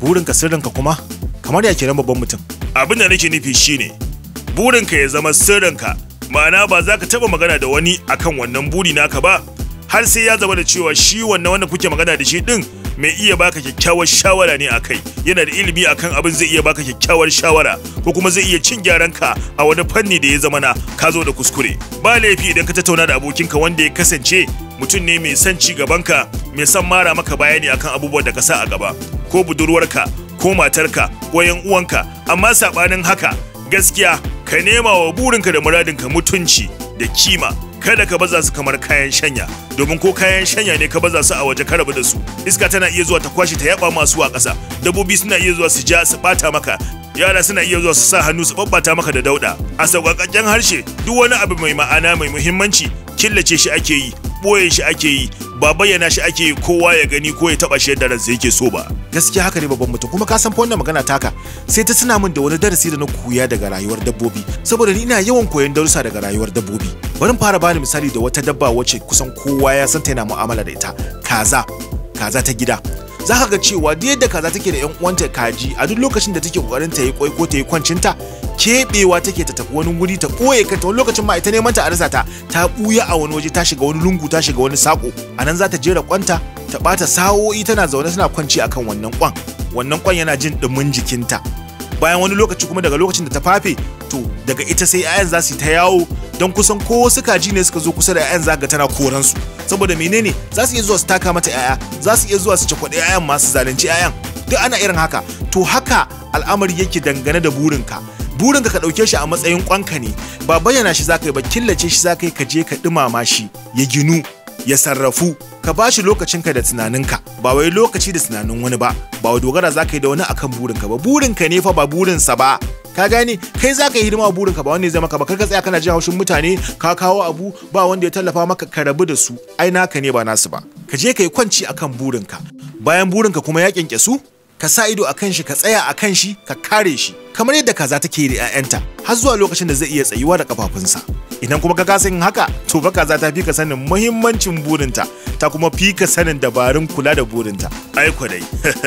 S4: burinka sirrinka kuma kamar ya kenan babban mutum
S5: abin da nake nufi shine burinka ya zama sirrinka ma'ana ba za ka taba magana da wani akan wannan buri naka ba har sai ya zama da cewa shi wannan wanda kuke magana da shi din mai iya baka kyakkyawar shawara ne akai yana da ilimi akan abin zai iya baka kyakkyawar shawara ko kuma zai iya cin gyaran ka a wani fanni da ya zama na ka zo da kuskure ba laifi idan ka tattauna da abokinka wanda ya kasance mutum ne mai son ci gabanka mai son mara maka bayani akan abubuwan da ka sa a gaba ko budurwarka ko matarka ko yan uwanka amma sabanin haka gaskiya ka nema wa burinka da muradinka mutunci da kima kada ka baza su kamar kayan shanya domin ko kayan shanya ne ka baza su a waje ka rabu da su iska tana iya zuwa ta kwashe ta yaba masu a ƙasa dabbobi suna iya zuwa su ja su bata maka yara suna iya zuwa su sa hannu su babbata maka da dauda a sauƙaƙƙen harshe duk wani abu mai ma'ana mai muhimmanci killace shi ake yi ɓoye shi ake yi ba bayyana shi ake yi kowa ya gani ko ya taɓa shi yadda ransa yake so ba
S4: gaskiya haka ne babban mutum kuma ka san fa wannan magana taka sai ta tuna min da wani darasi da na koya daga rayuwar dabbobi saboda ni ina yawan koyon darussa daga rayuwar dabbobi bari fara bani misali da wata dabba wacce kusan kowa ya san ta yana mu'amala da ita kaza kaza ta gida za ka ga cewa duk yadda kaza take da yan uwanta kaji a duk lokacin da take kokarin ta yi kwai ko ta yi kwancinta kebewa take ta tafi wani wuri ta ɓoye kanta wani lokacin ma ita neman ta a rasa ta ta ɓuya a wani waje ta shiga wani lungu ta shiga wani sako a nan za ta jera kwanta ta ɓata sa'o'i tana zaune tana kwanci akan wannan kwan wannan kwan yana jin ɗumin jikinta bayan wani lokaci kuma daga lokacin da ta fafe to daga ita sai 'ya'yan za su yi ta yawo don kusan ko wasu kaji ne suka zo kusa da 'ya'yan zaga tana koran su saboda menene za su iya zuwa su taka mata 'ya'ya za su iya zuwa su cakwaɗe 'ya'yan masu zalunci 'ya'yan duk ana irin haka to haka al'amari yake dangane da burinka burinka ka ɗauke shi a matsayin kwanka ne ba bayyana shi zaka yi ba killace shi zaka yi ka je ka ɗumama shi ya ginu ya sarrafu ka ba shi lokacinka da tunaninka ba wai lokaci da tunanin wani ba ba wai dogara za ka yi da wani akan burinka ba burinka ne fa ba burinsa ba ka gane kai za ka yi hidima wa burinka ba wanda ya zama ka ba kar ka tsaya kana jin haushin mutane ka kawo abu ba wanda ya tallafa maka ka rabu da su ai naka ne ba nasu ba ka je ka yi kwanci akan burinka bayan burinka kuma ya kyankyasu ka sa ido a kan shi ka tsaya a kan shi ka kare shi kamar yadda kaza take da 'ya'yanta har zuwa lokacin da zai iya tsayuwa da kafafunsa idan kuma ka kasa yin haka to fa kaza ta fi ka sanin muhimmancin burinta ta kuma fi ka sanin dabarun kula da burinta
S5: ai dai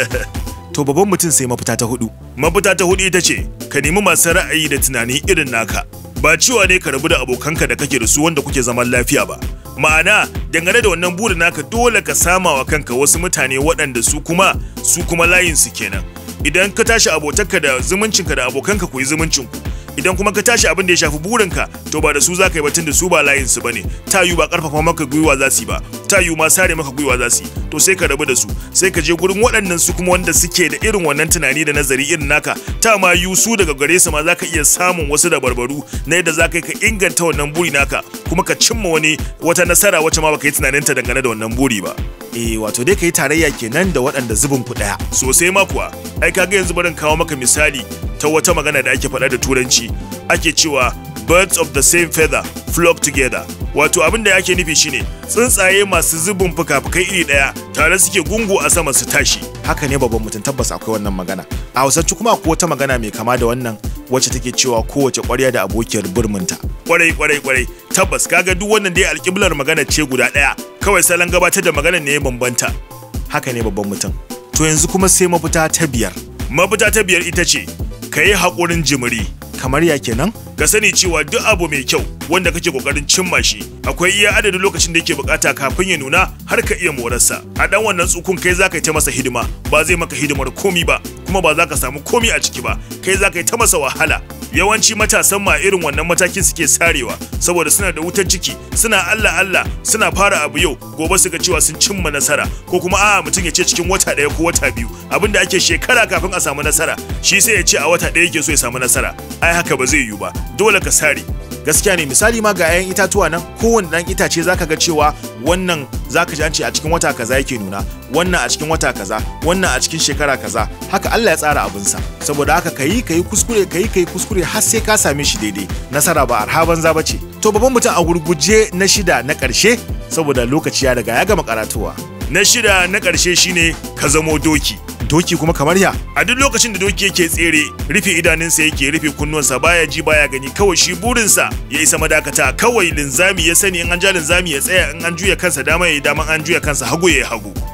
S4: to babban mutum sai mafita ta hudu
S5: mafita ta hudu ita ce ka nemi masu ra'ayi da tunani irin naka ba cewa ne ka rabu da abokanka da kake da su wanda kuke zaman lafiya ba ma'ana dangane da wannan burin naka dole ka sama wa kanka wasu mutane waɗanda su kuma su kuma layin su kenan idan ka tashi abotanka da zumuncinka da abokanka ku yi zumuncinku idan kuma ka tashi abin da ya shafi burinka to ba da su za ka yi batun da su ba layin su bane ta yiwu ba karfafa maka gwiwa za su yi ba ta yiwu ma sare maka gwiwa za su yi to sai ka rabu da su sai ka je gurin waɗannan su kuma wanda suke da irin wannan tunani da nazari irin naka ta ma yiwu su daga gare su ma za ka iya samun wasu da barbaru na yadda za ka yi ka inganta wannan buri naka kuma ka cimma wani wata nasara wacce ma baka yi tunaninta dangane da wannan buri ba
S4: eh wato dai ka yi tarayya kenan da waɗanda zubin ku ɗaya
S5: sosai ma kuwa ai kaga yanzu barin kawo maka misali ta wata magana da ake faɗa da turanci ake cewa birds of the same feather flock together wato abin da ake nufi shine tsuntsaye masu zubin fuka-fukai iri ɗaya tare suke gungu a sama su tashi
S4: haka ne babban mutum tabbas akwai wannan magana a hausance kuma akwai wata magana mai kama da wannan wacce take cewa kowace ƙwarya da abokiyar burminta
S5: kwarai kwarai kwarai tabbas kaga duk wannan dai alƙiblar magana ce guda ɗaya kawai salon gabatar da magana ne ya bambanta
S4: haka ne babban mutum to yanzu kuma sai mafita ta biyar
S5: mafita ta biyar ita ce ka yi haƙurin jimiri
S4: kamar ya kenan
S5: ka sani cewa duk abu mai kyau wanda kake kokarin cimma shi akwai iya adadin lokacin da yake bukata kafin ya nuna har ka iya morarsa a dan wannan tsukun kai zaka yi ta masa hidima ba zai maka hidimar komi ba kuma ba za ka samu komi a ciki ba kai zaka yi ta masa wahala yawanci matasan ma irin wannan matakin suke sarewa saboda suna da wutar ciki suna Allah Allah suna fara abu yau gobe su ga cewa sun cimma nasara ko kuma a'a mutum ya ce cikin wata ɗaya ko wata biyu abinda ake shekara kafin a samu nasara shi sai ya ce a wata ɗaya yake so ya samu nasara ai haka ba zai yiwu ba dole ka sare
S4: gaskiya ne misali ma ga 'ya'yan itatuwa nan kowane ɗan itace zaka ga cewa wannan zaka ji an ce a cikin wata kaza yake nuna wannan a cikin wata kaza wannan a cikin shekara kaza haka Allah ya tsara abinsa saboda haka kayi kayi kuskure kayi kayi kuskure har sai ka same shi daidai nasara ba arha banza bace to babban mutum a gurguje na shida na ƙarshe saboda lokaci ya riga ya gama karatuwa
S5: na shida na ƙarshe shine ka zamo doki
S4: doki kuma kamar ya
S5: a duk lokacin da doki yake tsere rufe idanunsa yake rufe kunnuwansa baya ji baya gani kawai shi burinsa ya isa madakata kawai linzami ya sani in an ja linzami ya tsaya in an juya kansa dama ya yi dama an juya kansa hagu ya yi hagu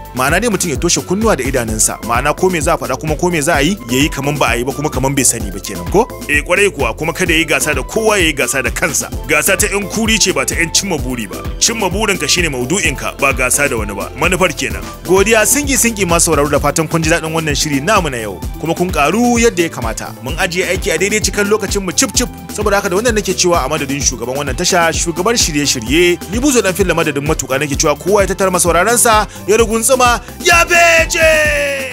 S4: ma'ana dai mutum ya toshe kunnuwa da idanunsa ma'ana ko me za a faɗa kuma ko me za a yi yayi kaman ba a yi ba kuma kaman bai sani ba kenan ko eh kwarai kuwa kuma kada yayi gasa da kowa yayi gasa da kansa gasa ta yan kuri ce ba ta yan cimma buri ba cimma burinka shine maudu'inka ba gasa da wani ba manufar kenan godiya singi singi ma sauraro da fatan kun ji daɗin wannan shiri namu na yau kuma kun karu yadda ya kamata mun ajiye aiki a daidai cikin lokacin mu cip cip saboda haka da wannan nake cewa a madadin shugaban wannan tasha shugabar shirye-shirye ni buzo dan filla madadin matuƙa nake cewa kowa ya tattara masauraransa ya ruguntsuma ya bece